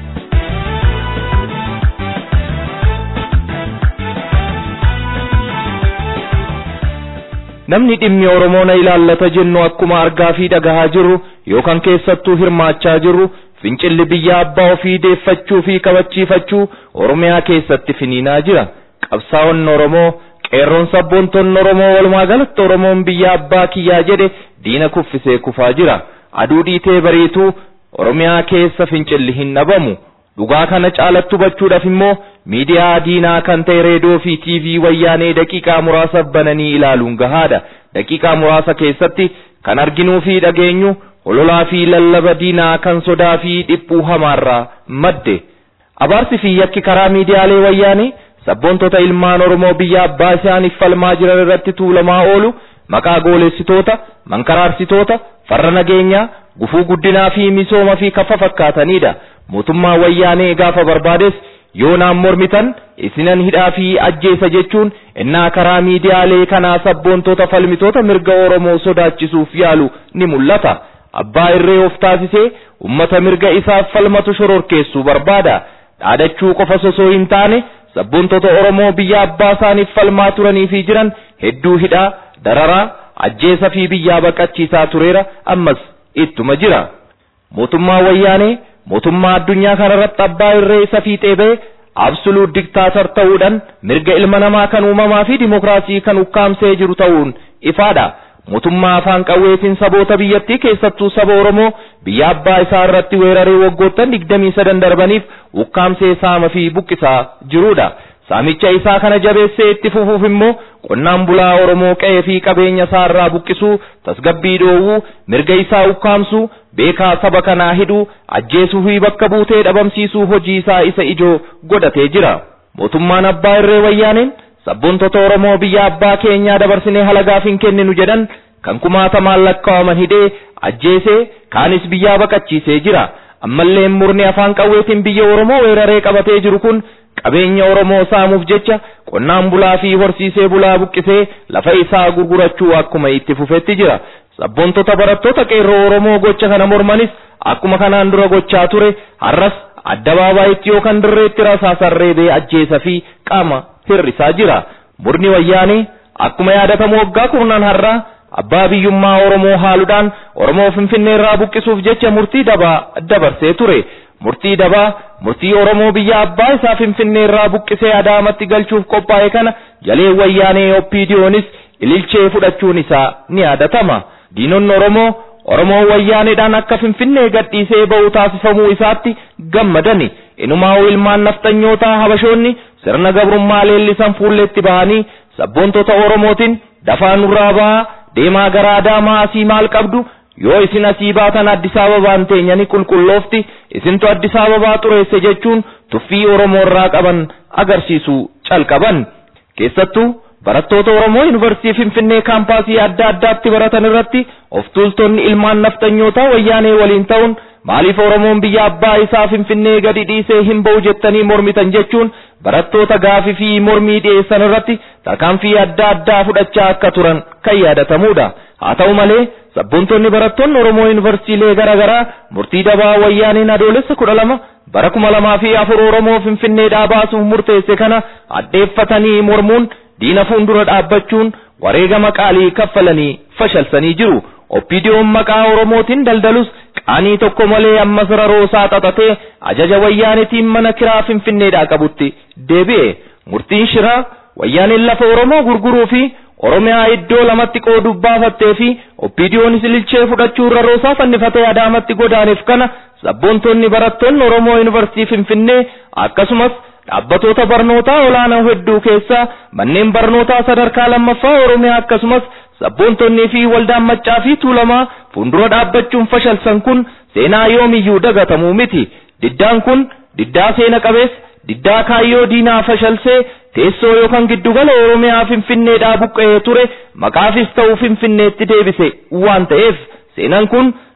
Namni dhimmi Oromoo na ilaallata jennu akkuma argaa fi dhagahaa jirru yookaan keessattuu hirmaachaa jirru fincilli biyya abbaa ofii deeffachuu fi kabachiifachuu Oromiyaa keessatti finiinaa jira. Qabsaa'onni Oromoo qeerroon sabboontoonni Oromoo walumaa galatti Oromoon biyya abbaa kiyyaa jedhe diina kuffisee kufaa jira. Aduu dhiitee bariituu Oromiyaa keessa fincilli hin dhabamu. Dhugaa kana caalatti hubachuudhaaf immoo miidiyaa diinaa kan ta'e reediyoo fi tiivii wayyaanee daqiiqaa muraasa bananii ilaaluun gahaadha. Daqiiqaa muraasa keessatti kan arginuu fi dhageenyu hololaa fi lallaba diinaa kan sodaa fi dhiphuu hamaarraa madde. Abaarsi fi yakki karaa miidiyaalee wayyaanee sabboontota ilmaan Oromoo biyya abbaa isaaniif falmaa jiran irratti tuulamaa oolu maqaa goolessitoota, mankaraarsitoota, farra nageenyaa, gufuu guddinaa fi misooma fi kaffa fakkaatanidha. Mootummaa wayyaanee gaafa barbaades yoo naan mormitan isinan hidhaa fi ajjeesa jechuun innaa karaa miidiyaalee kanaa sabboontota falmitoota mirga Oromoo sodaachisuuf yaalu ni mul'ata. Abbaa irree of taasisee ummata mirga isaaf falmatu shororkeessuu barbaada. Dhaadachuu qofa osoo hin taane sabboontota Oromoo biyya abbaa isaaniif falmaa turanii fi jiran hedduu hidhaa, dararaa, ajjeesa fi biyyaa baqachiisaa tureera ammas ittuma jira. Mootummaa wayyaanee mootummaa addunyaa kanarratti abbaa irree isa fiixee ba'e absoluut diktaatar ta'uudhaan mirga ilma namaa kan uumamaa fi dimokiraasii kan ukkaamsee jiru ta'uun ifaadha. Mootummaa afaan qawweetiin saboota biyyattii keessattuu saba Oromoo biyya abbaa isaa irratti weeraree waggoottan digdamii sadan darbaniif ukkaamsee saama fi buqqisaa jirudha. Saamicha isaa kana jabeessee itti fufuuf immoo qonnaan bulaa Oromoo qe'ee fi qabeenya isaa irraa buqqisuu, tasgabbii dhoowwuu, mirga isaa ukkaamsuu, beekaa saba kanaa hidhuu, ajjeesuu fi bakka buutee dhabamsiisuu hojii isaa isa ijoo godhatee jira. Mootummaan abbaa irree wayyaaneen sabboontota Oromoo biyya abbaa keenyaa dabarsinee halagaaf hin kenninu jedhan kan kumaatamaan lakkaa'aman hidhee ajjeesee kaanis biyyaa baqachiisee jira. Ammallee murni afaan qawweetiin biyya Oromoo weeraree qabatee jiru kun qabeenya Oromoo saamuuf jecha qonnaan bulaa fi horsiisee bulaa buqqisee lafa isaa gurgurachuu akkuma itti fufetti jira. Sabboontota barattoota qeerroo Oromoo gocha kana mormanis akkuma kanaan dura gochaa ture har'as addabaabayitti yookaan dirreetti rasaasaan reebee ajjeesa fi qaama hir'isaa jira. Murni wayyaanee akkuma yaadatamu waggaa kurnan har'aa abbaa biyyummaa Oromoo haaluudhaan Oromoo Finfinnee irraa buqqisuuf jecha murtii dabaa dabarsee ture. Murtii dabaa murtii Oromoo biyya abbaa isaa Finfinnee irraa buqqisee Adaamatti galchuuf qophaa'e kana jalee wayyaanee Oppiidiyoonis ililchee fudhachuun isaa ni yaadatama. Diinonni Oromoo Oromoo wayyaaneedhaan akka Finfinnee gadhiisee ba'u taasifamuu isaatti gammadani. Inumaa ilmaan nafxanyootaa Habashoonni sirna gabrummaa leellisan fuulleetti bahanii sabboontota Oromootiin dafaa nurraa bahaa deemaa gara Adaamaa asii maal qabdu yoo isin asii baatan Addis Ababaan teenyani qulqulloofti isintu Addis Ababaa xureesse jechuun tuffii Oromoo irraa qaban agarsiisuu calqaban. Keessattuu barattoota Oromoo Yuunivarsiitii Finfinnee kaampaasii adda addaatti baratan irratti of tuultonni ilmaan nafxanyootaa wayyaanee waliin ta'uun maaliif Oromoon biyya abbaa isaa Finfinnee gadi dhiisee hin ba'u jettanii mormitan jechuun barattoota gaafii fi mormii dhiyeessan irratti tarkaanfii adda addaa fudhachaa akka turan kan yaadatamudha. Haa ta'u malee sabboontonni barattoonni Oromoo Yuunivarsiitiilee garaa garaa murtii dabaa wayyaaneen adoolessa kudha lama bara kuma lamaa fi afur Oromoo Finfinneedhaa baasuuf murteesse kana addeeffatanii mormuun diina fuuldura dhaabbachuun wareegama qaalii kaffalanii fashalsanii jiru. Oppiidiyoon maqaa Oromootiin daldalus qaanii tokko malee ammas raroosaa xaxatee ajaja wayyaanitiin mana kiraa Finfinneedhaa qabutti deebi'e. Murtiin shiraa wayyaaniin lafa Oromoo gurguruu fi Oromiyaa iddoo lamatti qooduuf baafattee fi Oppiidiyoonis ililchee fudhachuun raroosaa fannifatee Adaamatti godaaneef kana sabboontonni barattoonni Oromoo Yuunivarsiitii Finfinnee akkasumas dhaabbatoota barnootaa olaanoo hedduu keessaa manneen barnootaa sadarkaa lammaffaa Oromiyaa akkasumas sabboontonnii fi waldaan maccaa fi tuulamaa fuuldura dhaabbachuun fashalsan kun seenaa yoomiyyuu dagatamuu miti. Diddaan kun diddaa seena qabeessa, diddaa kaayyoo diinaa fashalsee teessoo yookaan giddugala Oromiyaa Finfinneedhaa buqqa'ee ture maqaafis ta'uu Finfinneetti deebise waan ta'eef seenaan kun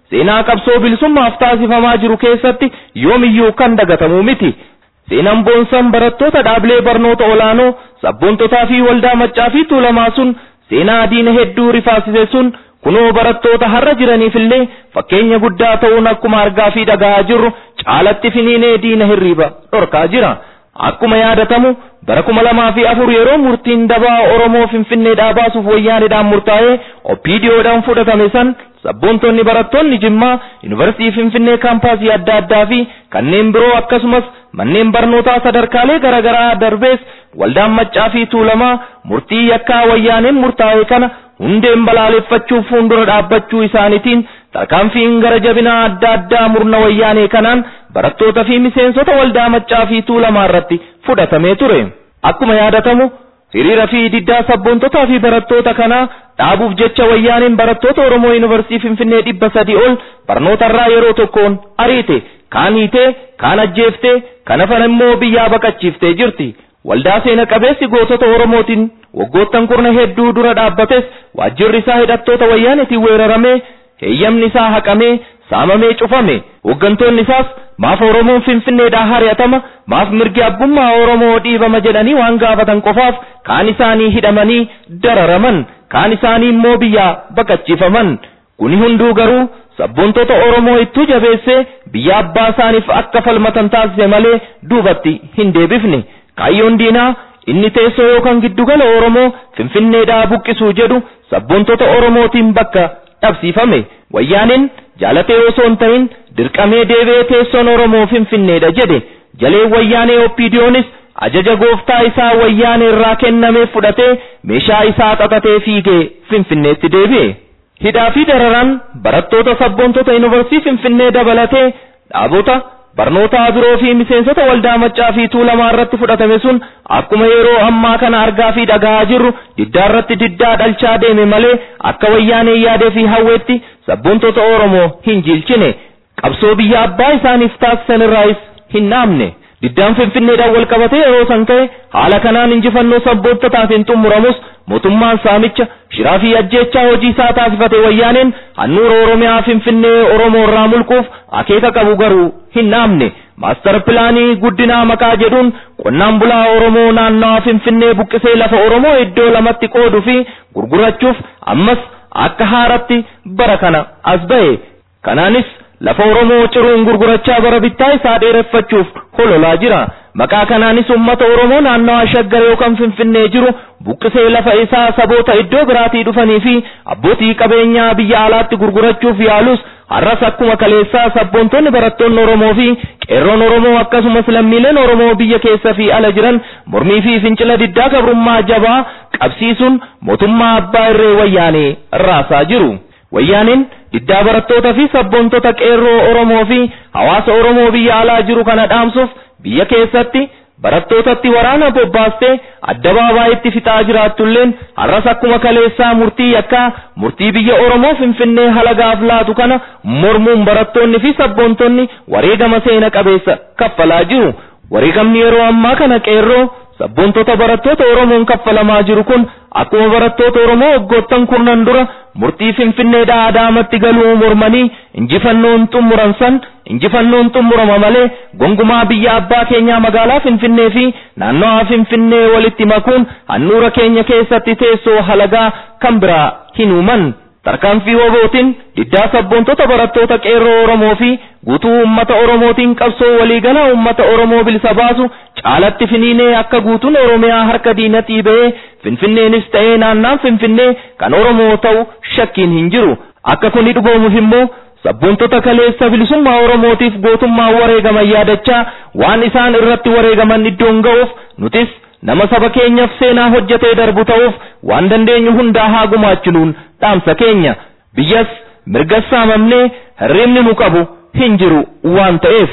seenaa qabsoo bilisummaaf taasifamaa jiru keessatti yoomiyyuu kan dagatamu miti. Seenaan boonsan barattoota dhaabilee barnoota olaanoo sabboontotaa fi waldaa maccaa fi tuulamaa sun seenaa diina hedduu rifaasise sun kunoo barattoota har'a jiraniifillee fakkeenya guddaa ta'uun akkuma argaa fi dhagahaa jirru caalatti finiinee diina hirriiba dhorkaa jira. Akkuma yaadatamu bara kuma lamaa fi afur yeroo murtiin dabaa Oromoo Finfinneedhaa baasuuf wayyaanidhaan murtaa'ee oppiidiyoodhaan fudhatame san sabboontonni barattoonni Jimmaa Yuunivarsiitii Finfinnee kaampaasii adda addaa fi kanneen biroo akkasumas manneen barnootaa sadarkaalee garaagaraa darbees waldaan maccaa fi tuulamaa murtii yakkaa wayyaaneen murtaa'e kana hundeen balaaleffachuuf fuuldura dhaabbachuu isaaniitiin tarkaanfiin gara jabinaa adda addaa murna wayyaanee kanaan barattoota fi miseensota waldaa maccaa fi tuulamaa irratti fudhatamee ture. Akkuma yaadatamu hiriira fi diddaa sabboontotaa fi barattoota kanaa dhaabuuf jecha wayyaaneen barattoota Oromoo Yuunivarsiitii Finfinnee dhibba sadii ol barnootarraa yeroo tokkoon ariite kaan hiitee kaan ajjeeftee kan hafan immoo biyyaa baqachiiftee jirti. Waldaa seena qabeessi gootota Oromootiin waggoottan kurna hedduu dura dhaabbates waajjirri isaa hidhattoota wayyaanetiin weeraramee heeyyamni isaa haqamee saamamee cufame hooggantoonni isaas maaf Oromoon Finfinneedhaa hari'atama maaf mirgi abbummaa Oromoo dhiibama jedhanii waan gaafatan qofaaf kaan isaanii hidhamanii dararaman kaan isaanii immoo biyyaa baqachiifaman kuni hunduu garuu sabboontoota Oromoo ittuu jabeessee biyya abbaa isaaniif akka falmatan taasise malee duubatti hin deebifne kaayyoon diinaa inni teessoo yookaan giddugala Oromoo Finfinneedhaa buqqisuu jedhu sabboontoota Oromootiin bakka dhabsiifame wayyaaneen jaalatee osoo hin ta'in dirqamee deebi'ee teessoon Oromoo Finfinneedha jedhe jalee wayyaanee oppiidiyoonis ajaja gooftaa isaa wayyaanee irraa kennamee fudhatee meeshaa isaa xaxatee fiigee Finfinneetti deebi'e. Hidhaa fi dararaan barattoota sabboontota yuunivarsiitii Finfinnee dabalatee dhaabota barnoota biroo fi miseensota waldaa maccaa fi tuulamaa irratti fudhatame sun akkuma yeroo ammaa kana argaa fi dhagahaa jirru diddaa irratti diddaa dhalchaa deeme malee akka wayyaanee yaadee fi hawweetti sabboontota Oromoo hin jilchine qabsoo biyya abbaa isaaniif taasisan irraayis hin dhaamne. Diddaan Finfinneedhaan wal qabatee yeroo san ka'e haala kanaan injifannoo sabboontotaan xumuramus mootummaan saamicha shiraa fi ajjeechaa hojii isaa taasifate wayyaaneen handhuura Oromiyaa Finfinnee Oromoo irraa mulquuf akeeka qabu garuu hin dhaamne. Maastar pilaanii guddinaa maqaa jedhuun qonnaan bulaa Oromoo naannawaa Finfinnee buqqisee lafa Oromoo iddoo lamatti qooduu fi gurgurachuuf ammas akka haaratti bara kana as ba'e. Kanaanis lafa Oromoo ciruun gurgurachaa bara bittaa isaa dheereffachuuf hololaa jira. Maqaa kanaanis uummata Oromoo naannawaa shaggar yookaan Finfinnee jiru buqqisee lafa isaa saboota iddoo biraatii dhufanii fi abbootii qabeenyaa biyya alaatti gurgurachuuf yaalus har'as akkuma kaleessaa sabboontonni barattoonni Oromoo fi qeerroon Oromoo akkasumas lammiileen Oromoo biyya keessa fi ala jiran mormii fi fincila diddaa gabrummaa jabaa qabsiisuun mootummaa abbaa irree wayyaanee raasaa jiru. Wayyaaneen diddaa barattoota fi sabboontota qeerroo Oromoo fi hawaasa Oromoo biyya alaa jiru kana dhaamsuuf biyya keessatti barattootatti waraana bobbaastee addabaabaay'itti fixaa jiraatulleen har'as akkuma kaleessaa murtii yakkaa murtii biyya Oromoo Finfinnee halagaaf laatu kana mormuun barattoonni fi sabboontonni wareegama seena qabeessa kaffalaa jiru. Wareegamni yeroo ammaa kana qeerroo sabboontota barattoota Oromoon kaffalamaa jiru kun akkuma barattoota Oromoo waggoottan kurnan dura murtii Finfinneedhaa Adaamatti galuu mormanii injifannoon xumuran san injifannoon xumurama malee gongumaa biyya abbaa keenyaa magaalaa Finfinnee fi naannawaa Finfinnee walitti makuun handhuura keenya keessatti teessoo halagaa kan biraa hin uuman. Tarkaanfii wabootiin diddaa sabboontota barattoota qeerroo Oromoo fi guutuu uummata Oromootiin qabsoo waliigalaa uummata Oromoo bilisa baasu caalatti finiinee akka guutuun Oromiyaa harka diinatii ba'ee Finfinneenis ta'ee naannaan Finfinnee kan Oromoo ta'u shakkiin hin jiru. Akka kuni dhugoomuuf immoo sabboontota kaleessa bilisummaa Oromootiif gootummaa wareegaman yaadachaa waan isaan irratti wareegaman iddoon ga'uuf nutis nama saba keenyaaf seenaa hojjetee darbu ta'uuf waan dandeenyu hundaa haa gumaachinuun dhaamsa keenya biyyas mirgas saamamnee hirribni nu qabu hin jiru waan ta'eef.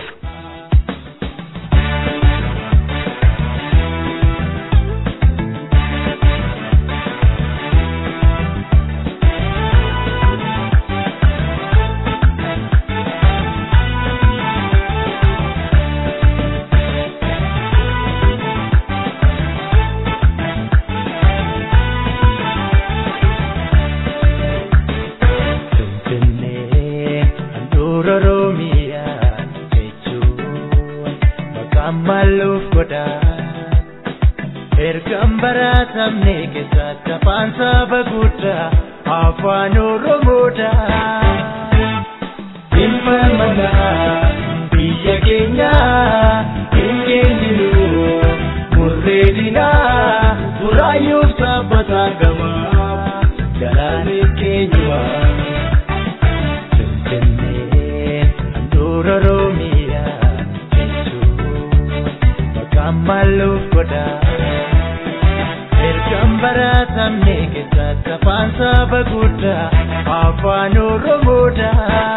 Kammaluuf godha ergan baratamne keessatti afaan saba guddaa afaan oromoodha. Ilma manaa biyya keenya hin kenninu murree dinaa buraayyuuf saaphataa gamaa galaanni keenyuma. Finfinneen handhuura Oromiyaa jechuun maqaan maluuf godha. Ergan baratamne keessatti afaan saba guddaa afaan oromoodha.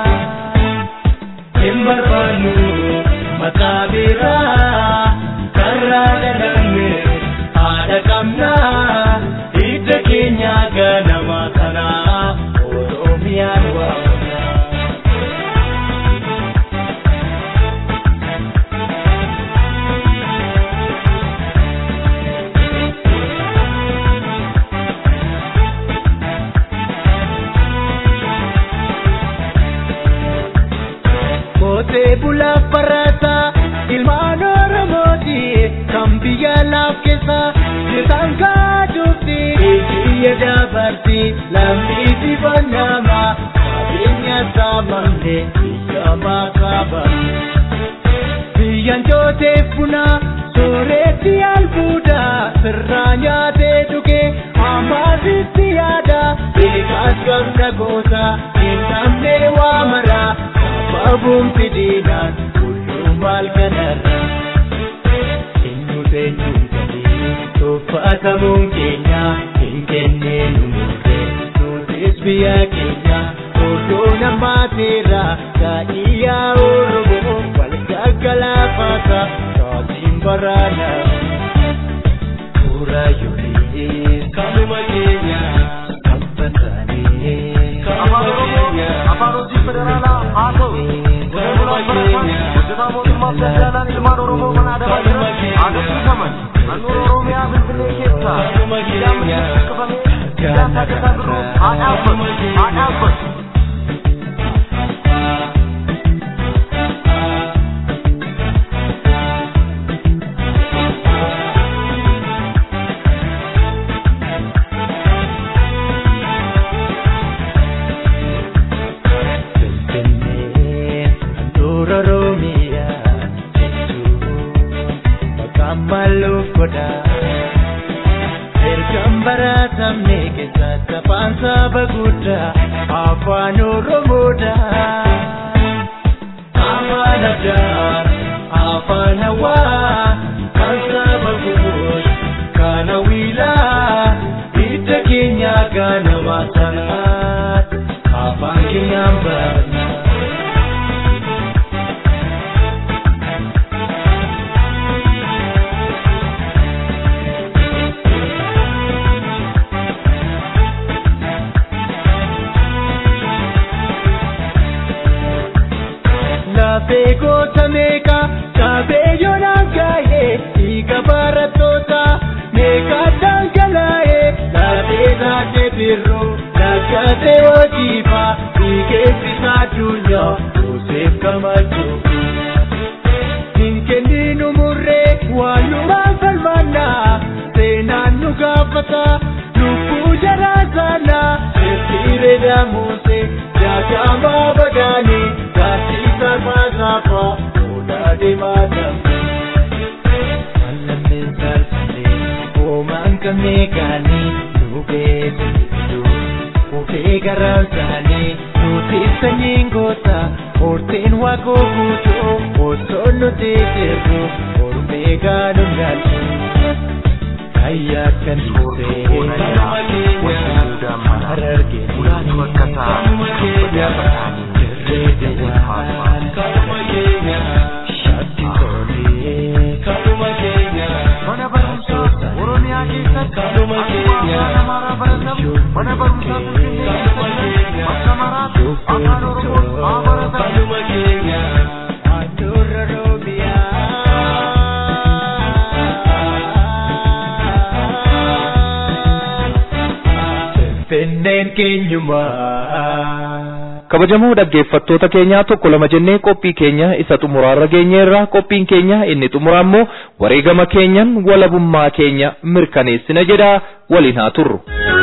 Hin barbaannu maqaa biraa karraa dhalanne haadha qabnaa hidda keenya ganama kanaa oromiyaan waamna. Kootee bulaa barataa ilmaan Oromooti kan biyya laaf keessa jirtan kaadufti biyya dabarti lammi dibannama qabeenya saamamte biyya makaaba. Biyyan jooteef buna sooretti albuuda sirraa nyaatee dhuge ammaasitti yaada beekaas gamna goota hin namne waa maraa. Babuun fidinaan kullum maal kanarra Eenyu eenyuun gadii tuffatamuun keenya hin kenneen umurre nutis biyya keenya odoo namaateera gaa'iyyaa oromoo wal gaggalaafata taatiin baraana Suura yoolee kanuma keenya kabbatanii
afaan oromoo afaan hojii federaalaa haa ta'u qonnaan barataan hojjetaa mootummaaf daldaalaan ilmaan oromoo mana adamaa jiran haa dubbifamani naannoo oromiyaa finfinnee keessaa miidhaan miliyoona qabamee miidhaan taasisaa biroo haa dhaabbatu haa dhaabbatu.
maluuf godha ergan baratamne keessatti afaan saba guddaa afaan oromoodha afaan addaa afaan hawaa kan saba gubuus kan hawilaa hidda keenya ganama sanaat afaan keenyaan barna. Lafee goota meeqa qabeeyyoon hangaa'ee dhiiga barattoota meeqa dhangalaa'ee lafee taatee birroo lakkatee hojiifaa dhiigeessisaa addunyaa Yoseef Gamachuu. Hin kenninu murree waan numaan falmannaa seenaan nu gaafata lubbuu jaraa saanaa sirriiree daamusee jaakamaa bagaanii. Gaaffiisa maasaafaa fuudhaa deemaa dambe. Mallammeen saalfatee hoomaan qabnee gaanii dhugee sirriidhuu. Ufee garaan saanii nuti sanyiin goota horteen waaqoo guutuu osoo nuti jirru ormee gaanuun gaalchu. Ayyaa kan turee kanuma keenya harargee kanuma keenya.
Mana barumsaa Oromiyaa keessatti akkuma amaaraa baratamu mana barumsaa Finfinnee keessatti bakka maraatti afaan Oromoo haa baratamu.
Finfinneen keenyumaa.
kabajamoo dhaggeeffattoota keenyaa tokko lama jennee qophii keenya isa xumuraarra geenyeerra qophiin keenya inni xumuraa immoo wareegama keenyan walabummaa keenya mirkaneessina jedha waliin haa turru.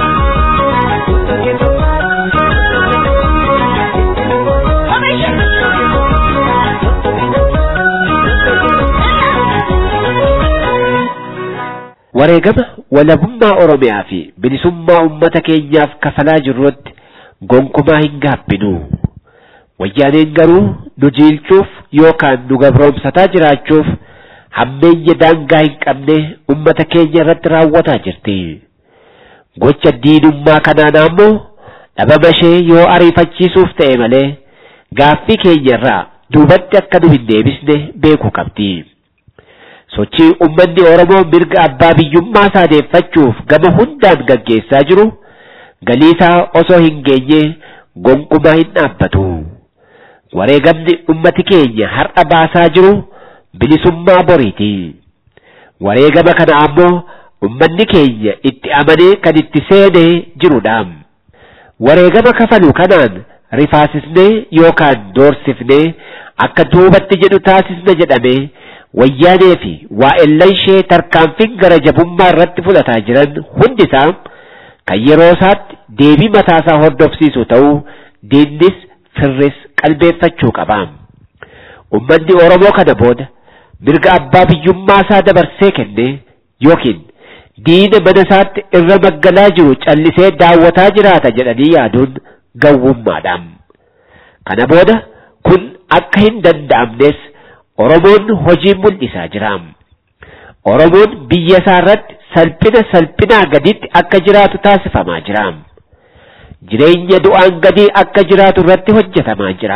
wareegama walabummaa oromiyaa fi bilisummaa ummata keenyaaf kafalaa jirrutti gonkumaa hin gaabbinu wayyaaneen garuu nu jiilchuuf yookaan nu gabroomsataa jiraachuuf hammeenya daangaa hin qabne ummata keenya irratti raawwataa jirti gocha diinummaa kanaan ammoo dhabama ishee yoo ariifachiisuuf ta'e malee gaaffii keenya irraa duubatti akka nu hin deebisne beekuu qabdi. sochii ummanni Oromoo mirga abbaa biyyummaa isaa deeffachuuf gama hundaan gaggeessaa jiru galiisaa osoo hin geenye gonkumaa hin dhaabbatu. Wareegamni ummati keenya har'a baasaa jiru bilisummaa boriiti. Wareegama kana ammoo ummanni keenya itti amanee kan itti seenee jirudha. Wareegama kafalu kanaan rifaasisnee yookaan doorsifnee akka duubatti jedhu taasisna jedhamee wayyaanee fi waa'ellan ishee tarkaanfiin gara jabummaa irratti fudhataa jiran hundisaa kan yeroo isaatti deebii mataasaa hordofsiisu ta'uu diinnis firris qalbeeffachuu qaba. Ummanni Oromoo kana booda mirga abbaa biyyummaa isaa dabarsee kenne yookiin diina mana isaatti irra maggalaa jiru callisee daawwataa jiraata jedhanii yaaduun gowwummaadha. Kana booda kun akka hin danda'amnes Oromoon hojii mul'isaa jira. Oromoon biyya isaa irratti salphina salphinaa gaditti akka jiraatu taasifamaa jira. Jireenya du'aan gadii akka jiraatu irratti hojjetamaa jira.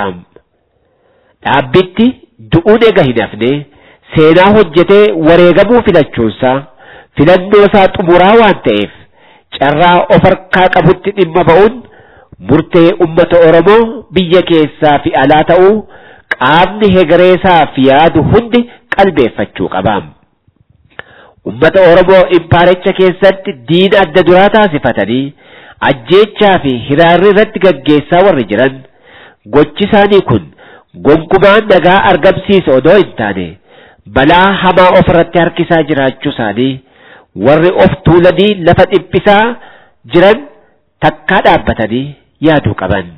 Dhaabbitti du'uun ega hin hafne seenaa hojjetee wareegamuu filachuunsaa filannoo isaa xumuraa waan ta'eef carraa of harkaa qabutti dhimma ba'uun murtee ummata Oromoo biyya keessaa fi alaa ta'uu qaamni hegareesaaf yaadu hundi qalbeeffachuu qaba. Ummata Oromoo impaaricha keessatti diina adda duraa taasifatanii ajjeechaa fi hiraarri irratti gaggeessaa warri jiran gochi isaanii kun gonkumaan nagaa argamsiisa odoo hin taane balaa hamaa of irratti harkisaa jiraachuu isaanii warri of tuulanii lafa dhiphisaa jiran takkaa dhaabbatanii yaaduu qaban.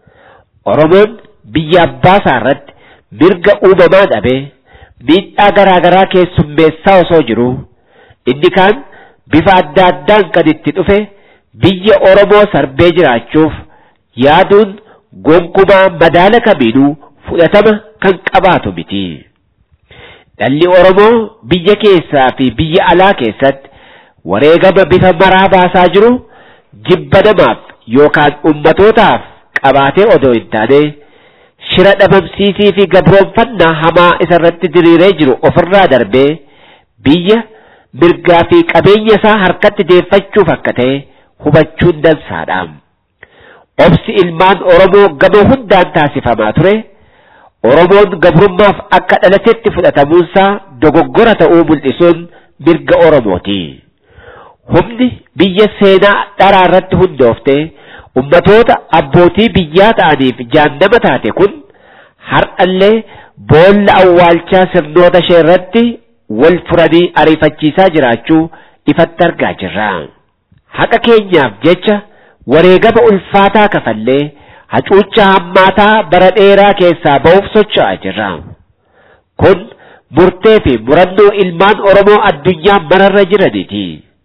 Oromoon biyya abbaa isaa irratti mirga uumamaa dhabee miidhaa garaa garaa keessummeessaa osoo jiru inni kaan bifa adda addaan kan itti dhufe biyya Oromoo sarbee jiraachuuf yaaduun gonkumaa madaala kamiinuu fudhatama kan qabaatu miti. Dhalli Oromoo biyya keessaa fi biyya alaa keessatti wareegama bifa maraa baasaa jiru jibba namaaf yookaan ummatootaaf qabaatee odoo hin taane shira dhabamsiisii fi gabroonfannaa hamaa isarratti diriiree jiru ofirraa darbee biyya mirgaa fi qabeenya isaa harkatti deeffachuuf akka ta'e hubachuun dansaadha. Obsi ilmaan Oromoo gama hundaan taasifamaa ture. Oromoon gabrummaaf akka dhalatetti fudhatamuunsaa dogoggora ta'uu mul'isuun mirga Oromooti. Humni biyya seenaa dharaa irratti hundooftee ummatoota abbootii biyyaa ta'aniif jaannama taate kun har'allee boolla awwaalchaa sirnoota ishee irratti wal furanii ariifachiisaa jiraachuu ifatti argaa jirra. Haqa keenyaaf jecha wareegama ulfaataa kafallee hacuuccaa hammaataa bara dheeraa keessaa ba'uuf socho'aa jirra. Kun murtee fi murannoo ilmaan Oromoo addunyaa mararra jiraniiti.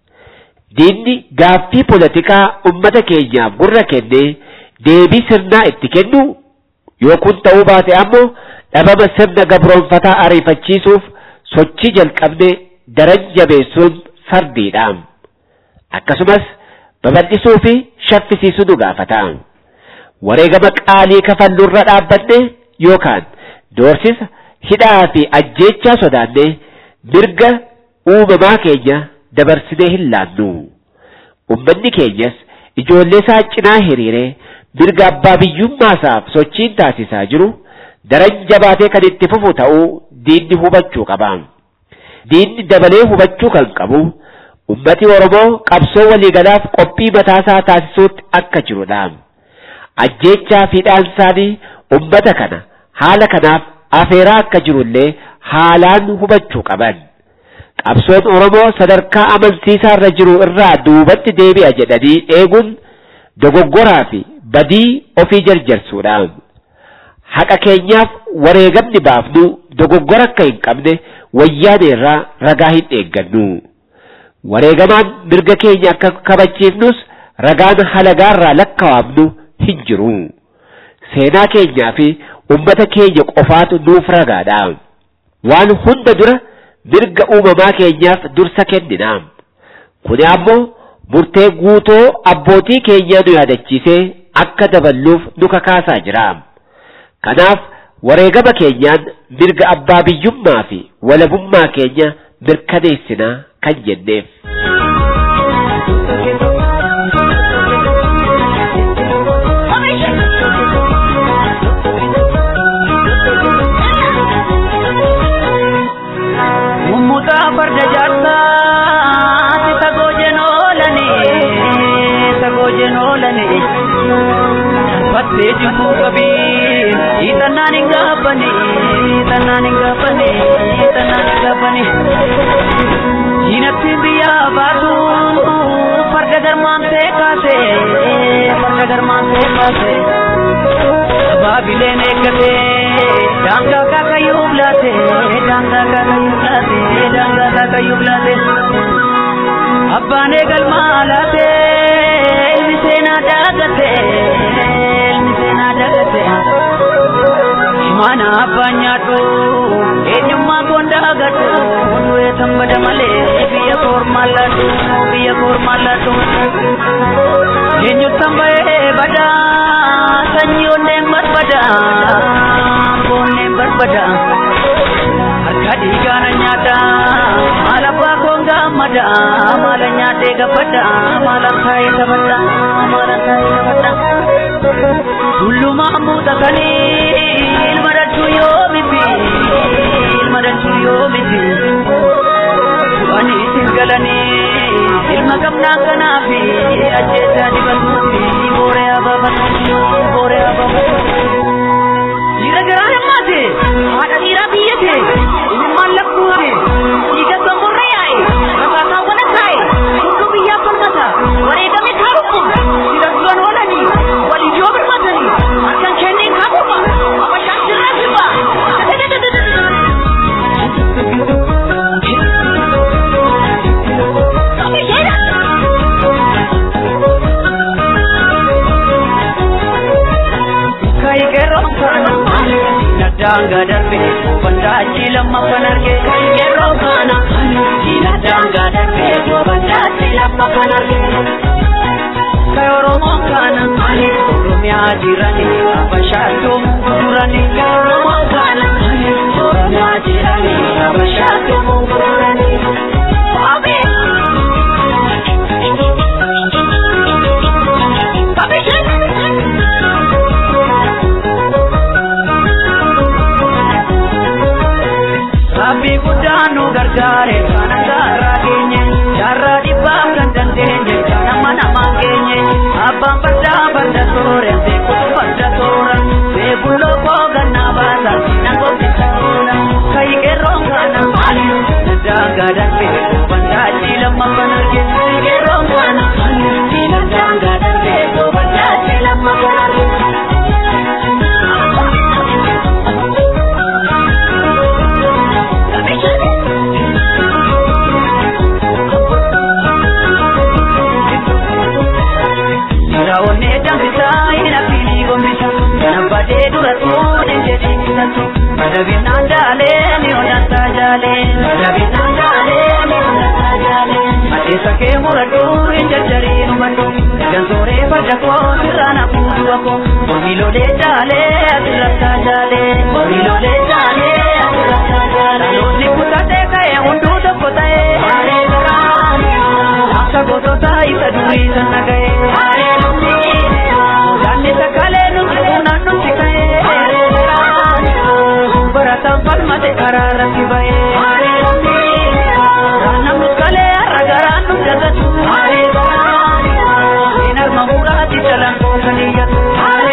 Diinni gaaffii poolitikaa ummata keenyaaf gurra kennee deebii sirnaa itti kennu yoo kun ta'uu baate ammoo dhabama sirna gabroonfataa ariifachiisuuf sochii jalqabne daran jabeessuun fardiidha. Akkasumas babal'isuu fi shaffisiisuu nu gaafata. Wareegama qaalii kafallurra dhaabbanne yookaan doorsisa hidhaa fi ajjeechaa sodaanne mirga uumamaa keenya dabarsinee hin laannu. Ummanni keenyas ijoollee isaa cinaa hiriiree mirga abbaa biyyummaasaaf sochiin taasisaa jiru daran jabaatee kan itti fufu ta'uu diinni hubachuu qaba. Diinni dabalee hubachuu kan qabu ummati Oromoo qabsoo waliigalaaf qophii mataasaa taasisuutti akka jirudha. ajjeechaa fi dhaansaanii ummata kana haala kanaaf afeeraa akka jirullee haalaan hubachuu qaban. Qabsoon Oromoo sadarkaa amansiisaa irra jiru irraa duubatti deebi'a jedhanii eeguun dogoggoraa fi badii ofii jarjarsuudha. Haqa keenyaaf wareegamni baafnu dogoggora akka hin qabne wayyaane irraa ragaa hin eeggannu. Wareegamaan mirga keenya akka kabachiifnus ragaan halagaarraa lakkaa'amnu hin jiru. Seenaa keenyaa fi ummata keenya qofaatu nuuf ragaadha. Waan hunda dura mirga uumamaa keenyaaf dursa kennina. Kuni ammoo murtee guutoo abbootii keenyaa nu yaadachiisee akka daballuuf nu kakaasaa jira. Kanaaf wareegama keenyaan mirga abbaa biyyummaa fi walabummaa keenya mirkaneessina kan jenneef.
Mummutaa farda jaarsaa sagoo jenoolani sagoo jenoolani fattee jibbuu qabii hiixannaan hin gaabbani hiixannaan hin gaabbani hiixannaan hin gaabbani diinattiin biyyaa baatu farda garmaamtee kaase farda garmaamtee kaase baabileen eeggate daangaa kaakayyuu laate daangaa kaakayyuu laate daangaa kaakayyuu laate abbaan eegalmaa laate ilmi seenaa daagate ilmi seenaa daagate mana abbaan nyaadhu eenyummaa koon daagadhu hundee tambada malee biyya koormaan laadhu biyya koormaan laadhu eenyuttan bahee badaa sanyii onneen barbada onneen barbada harka dhiigaana nyaata maal abbaa koon gaammada maala nyaatee gabbada maalan taa'ee taphadha maalan taa'ee taphadha tullumaa muuxatanii ilma dachuu yoo miti ilma dachuu yoo miti du'anii isin galanii ilma qabnaa kanaafi ajjeesaa dibatuufi booree abaabatuufi booree abaabatuufi dhiira garaa himmaate haadha dhiiraa biyyate ilmaan lakkuute dhiiga somborra yaa'e rakaataa wana taa'e hunduu biyyaa falmata wareegame kaarumma dhiira duran oolanii waliyyoo birmatanii harkan kennee kaakuma abashaan sirraa sirba daanga darbe bandaachi lammaffan arge yeroo kana diina daanga darbe bandaachi lammaffan arge ka oromoo kana oromiyaa jirani abashaatoo gurgurani ka oromoo kana oromiyaa jirani abashaatoo gurgurani. Rabbi guddaan nu gargaare kana gaarraa geenye jaarraa dhibbaaf kan dandeenye kana mana maan geenye abbaan fardaa farda soore beekutu farda soora beekun lookoo gannaa baasa nan gombisa oola kayi qeerroon kana maali daangaa darbe bandaachi lammaffan arge qeerroon kana diina daangaa darbe bandaachi lammaffan arge. Raawwannee danfisaa hin affini gombisa Kana badee dura tuun hin jedhin bitatu Madabinaan jaalee ni odantaa jaalee Madabinaan jaalee ni odantaa jaalee Adeessa kee muradhu hin jajjarii hubadhu Egan sooree farda koo sirraan hafuudhu akkoo Mormiilolee jaalee asirrattaa jaalee Mormiilolee jaalee asirrattaa jaalee Dhaloonni kutatee ka'ee hunduu tokko ta'ee Haalee garaa Akka gosoota isa durii sana ga'ee Haalee Yaanni sakalee nuti kunan nuti ka'ee Barataan falmate karaa irratti ba'ee Namni kalee har'a garaan nu dagatu Seen harma muraati jalaan koo kan iyyatu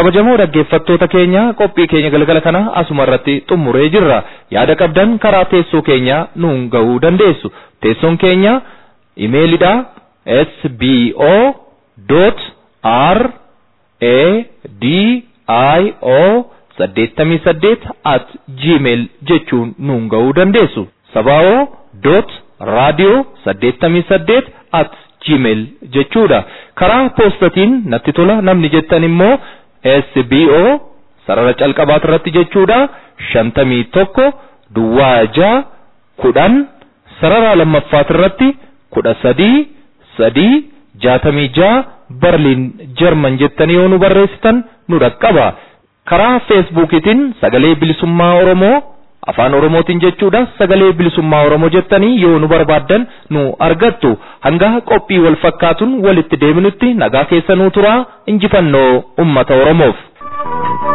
kabajamoo dhaggeeffattoota keenya qophii keenya galgala kana asuma irratti xummuree jirra yaada qabdan karaa teessoo keenya nuun ga'uu dandeessu teessoon keenya imeelidha sbo dot r a d i o saddeettamii saddeet at gmail jechuun nuun ga'uu dandeessu sabaa'oo dot raadiyoo saddeettamii saddeet at gmail jechuudha karaa poostatiin natti tola namni jettan immoo sbo sarara calqabaat irratti jechuudha shantamii tokko duwwaa jaa kudhan sarara lammaffaat irratti kudha sadii sadii jaatamii jaa barliin jarman jettanii yoo nu barreessitan nu dhaqqaba karaa feesbuukiitiin sagalee bilisummaa oromoo afaan oromootiin jechuudha sagalee bilisummaa oromoo jettanii yoo nu barbaaddan nu argattu hanga qophii wal fakkaatuun walitti deebinutti nagaa keessa nuu turaa injifannoo ummata oromoof.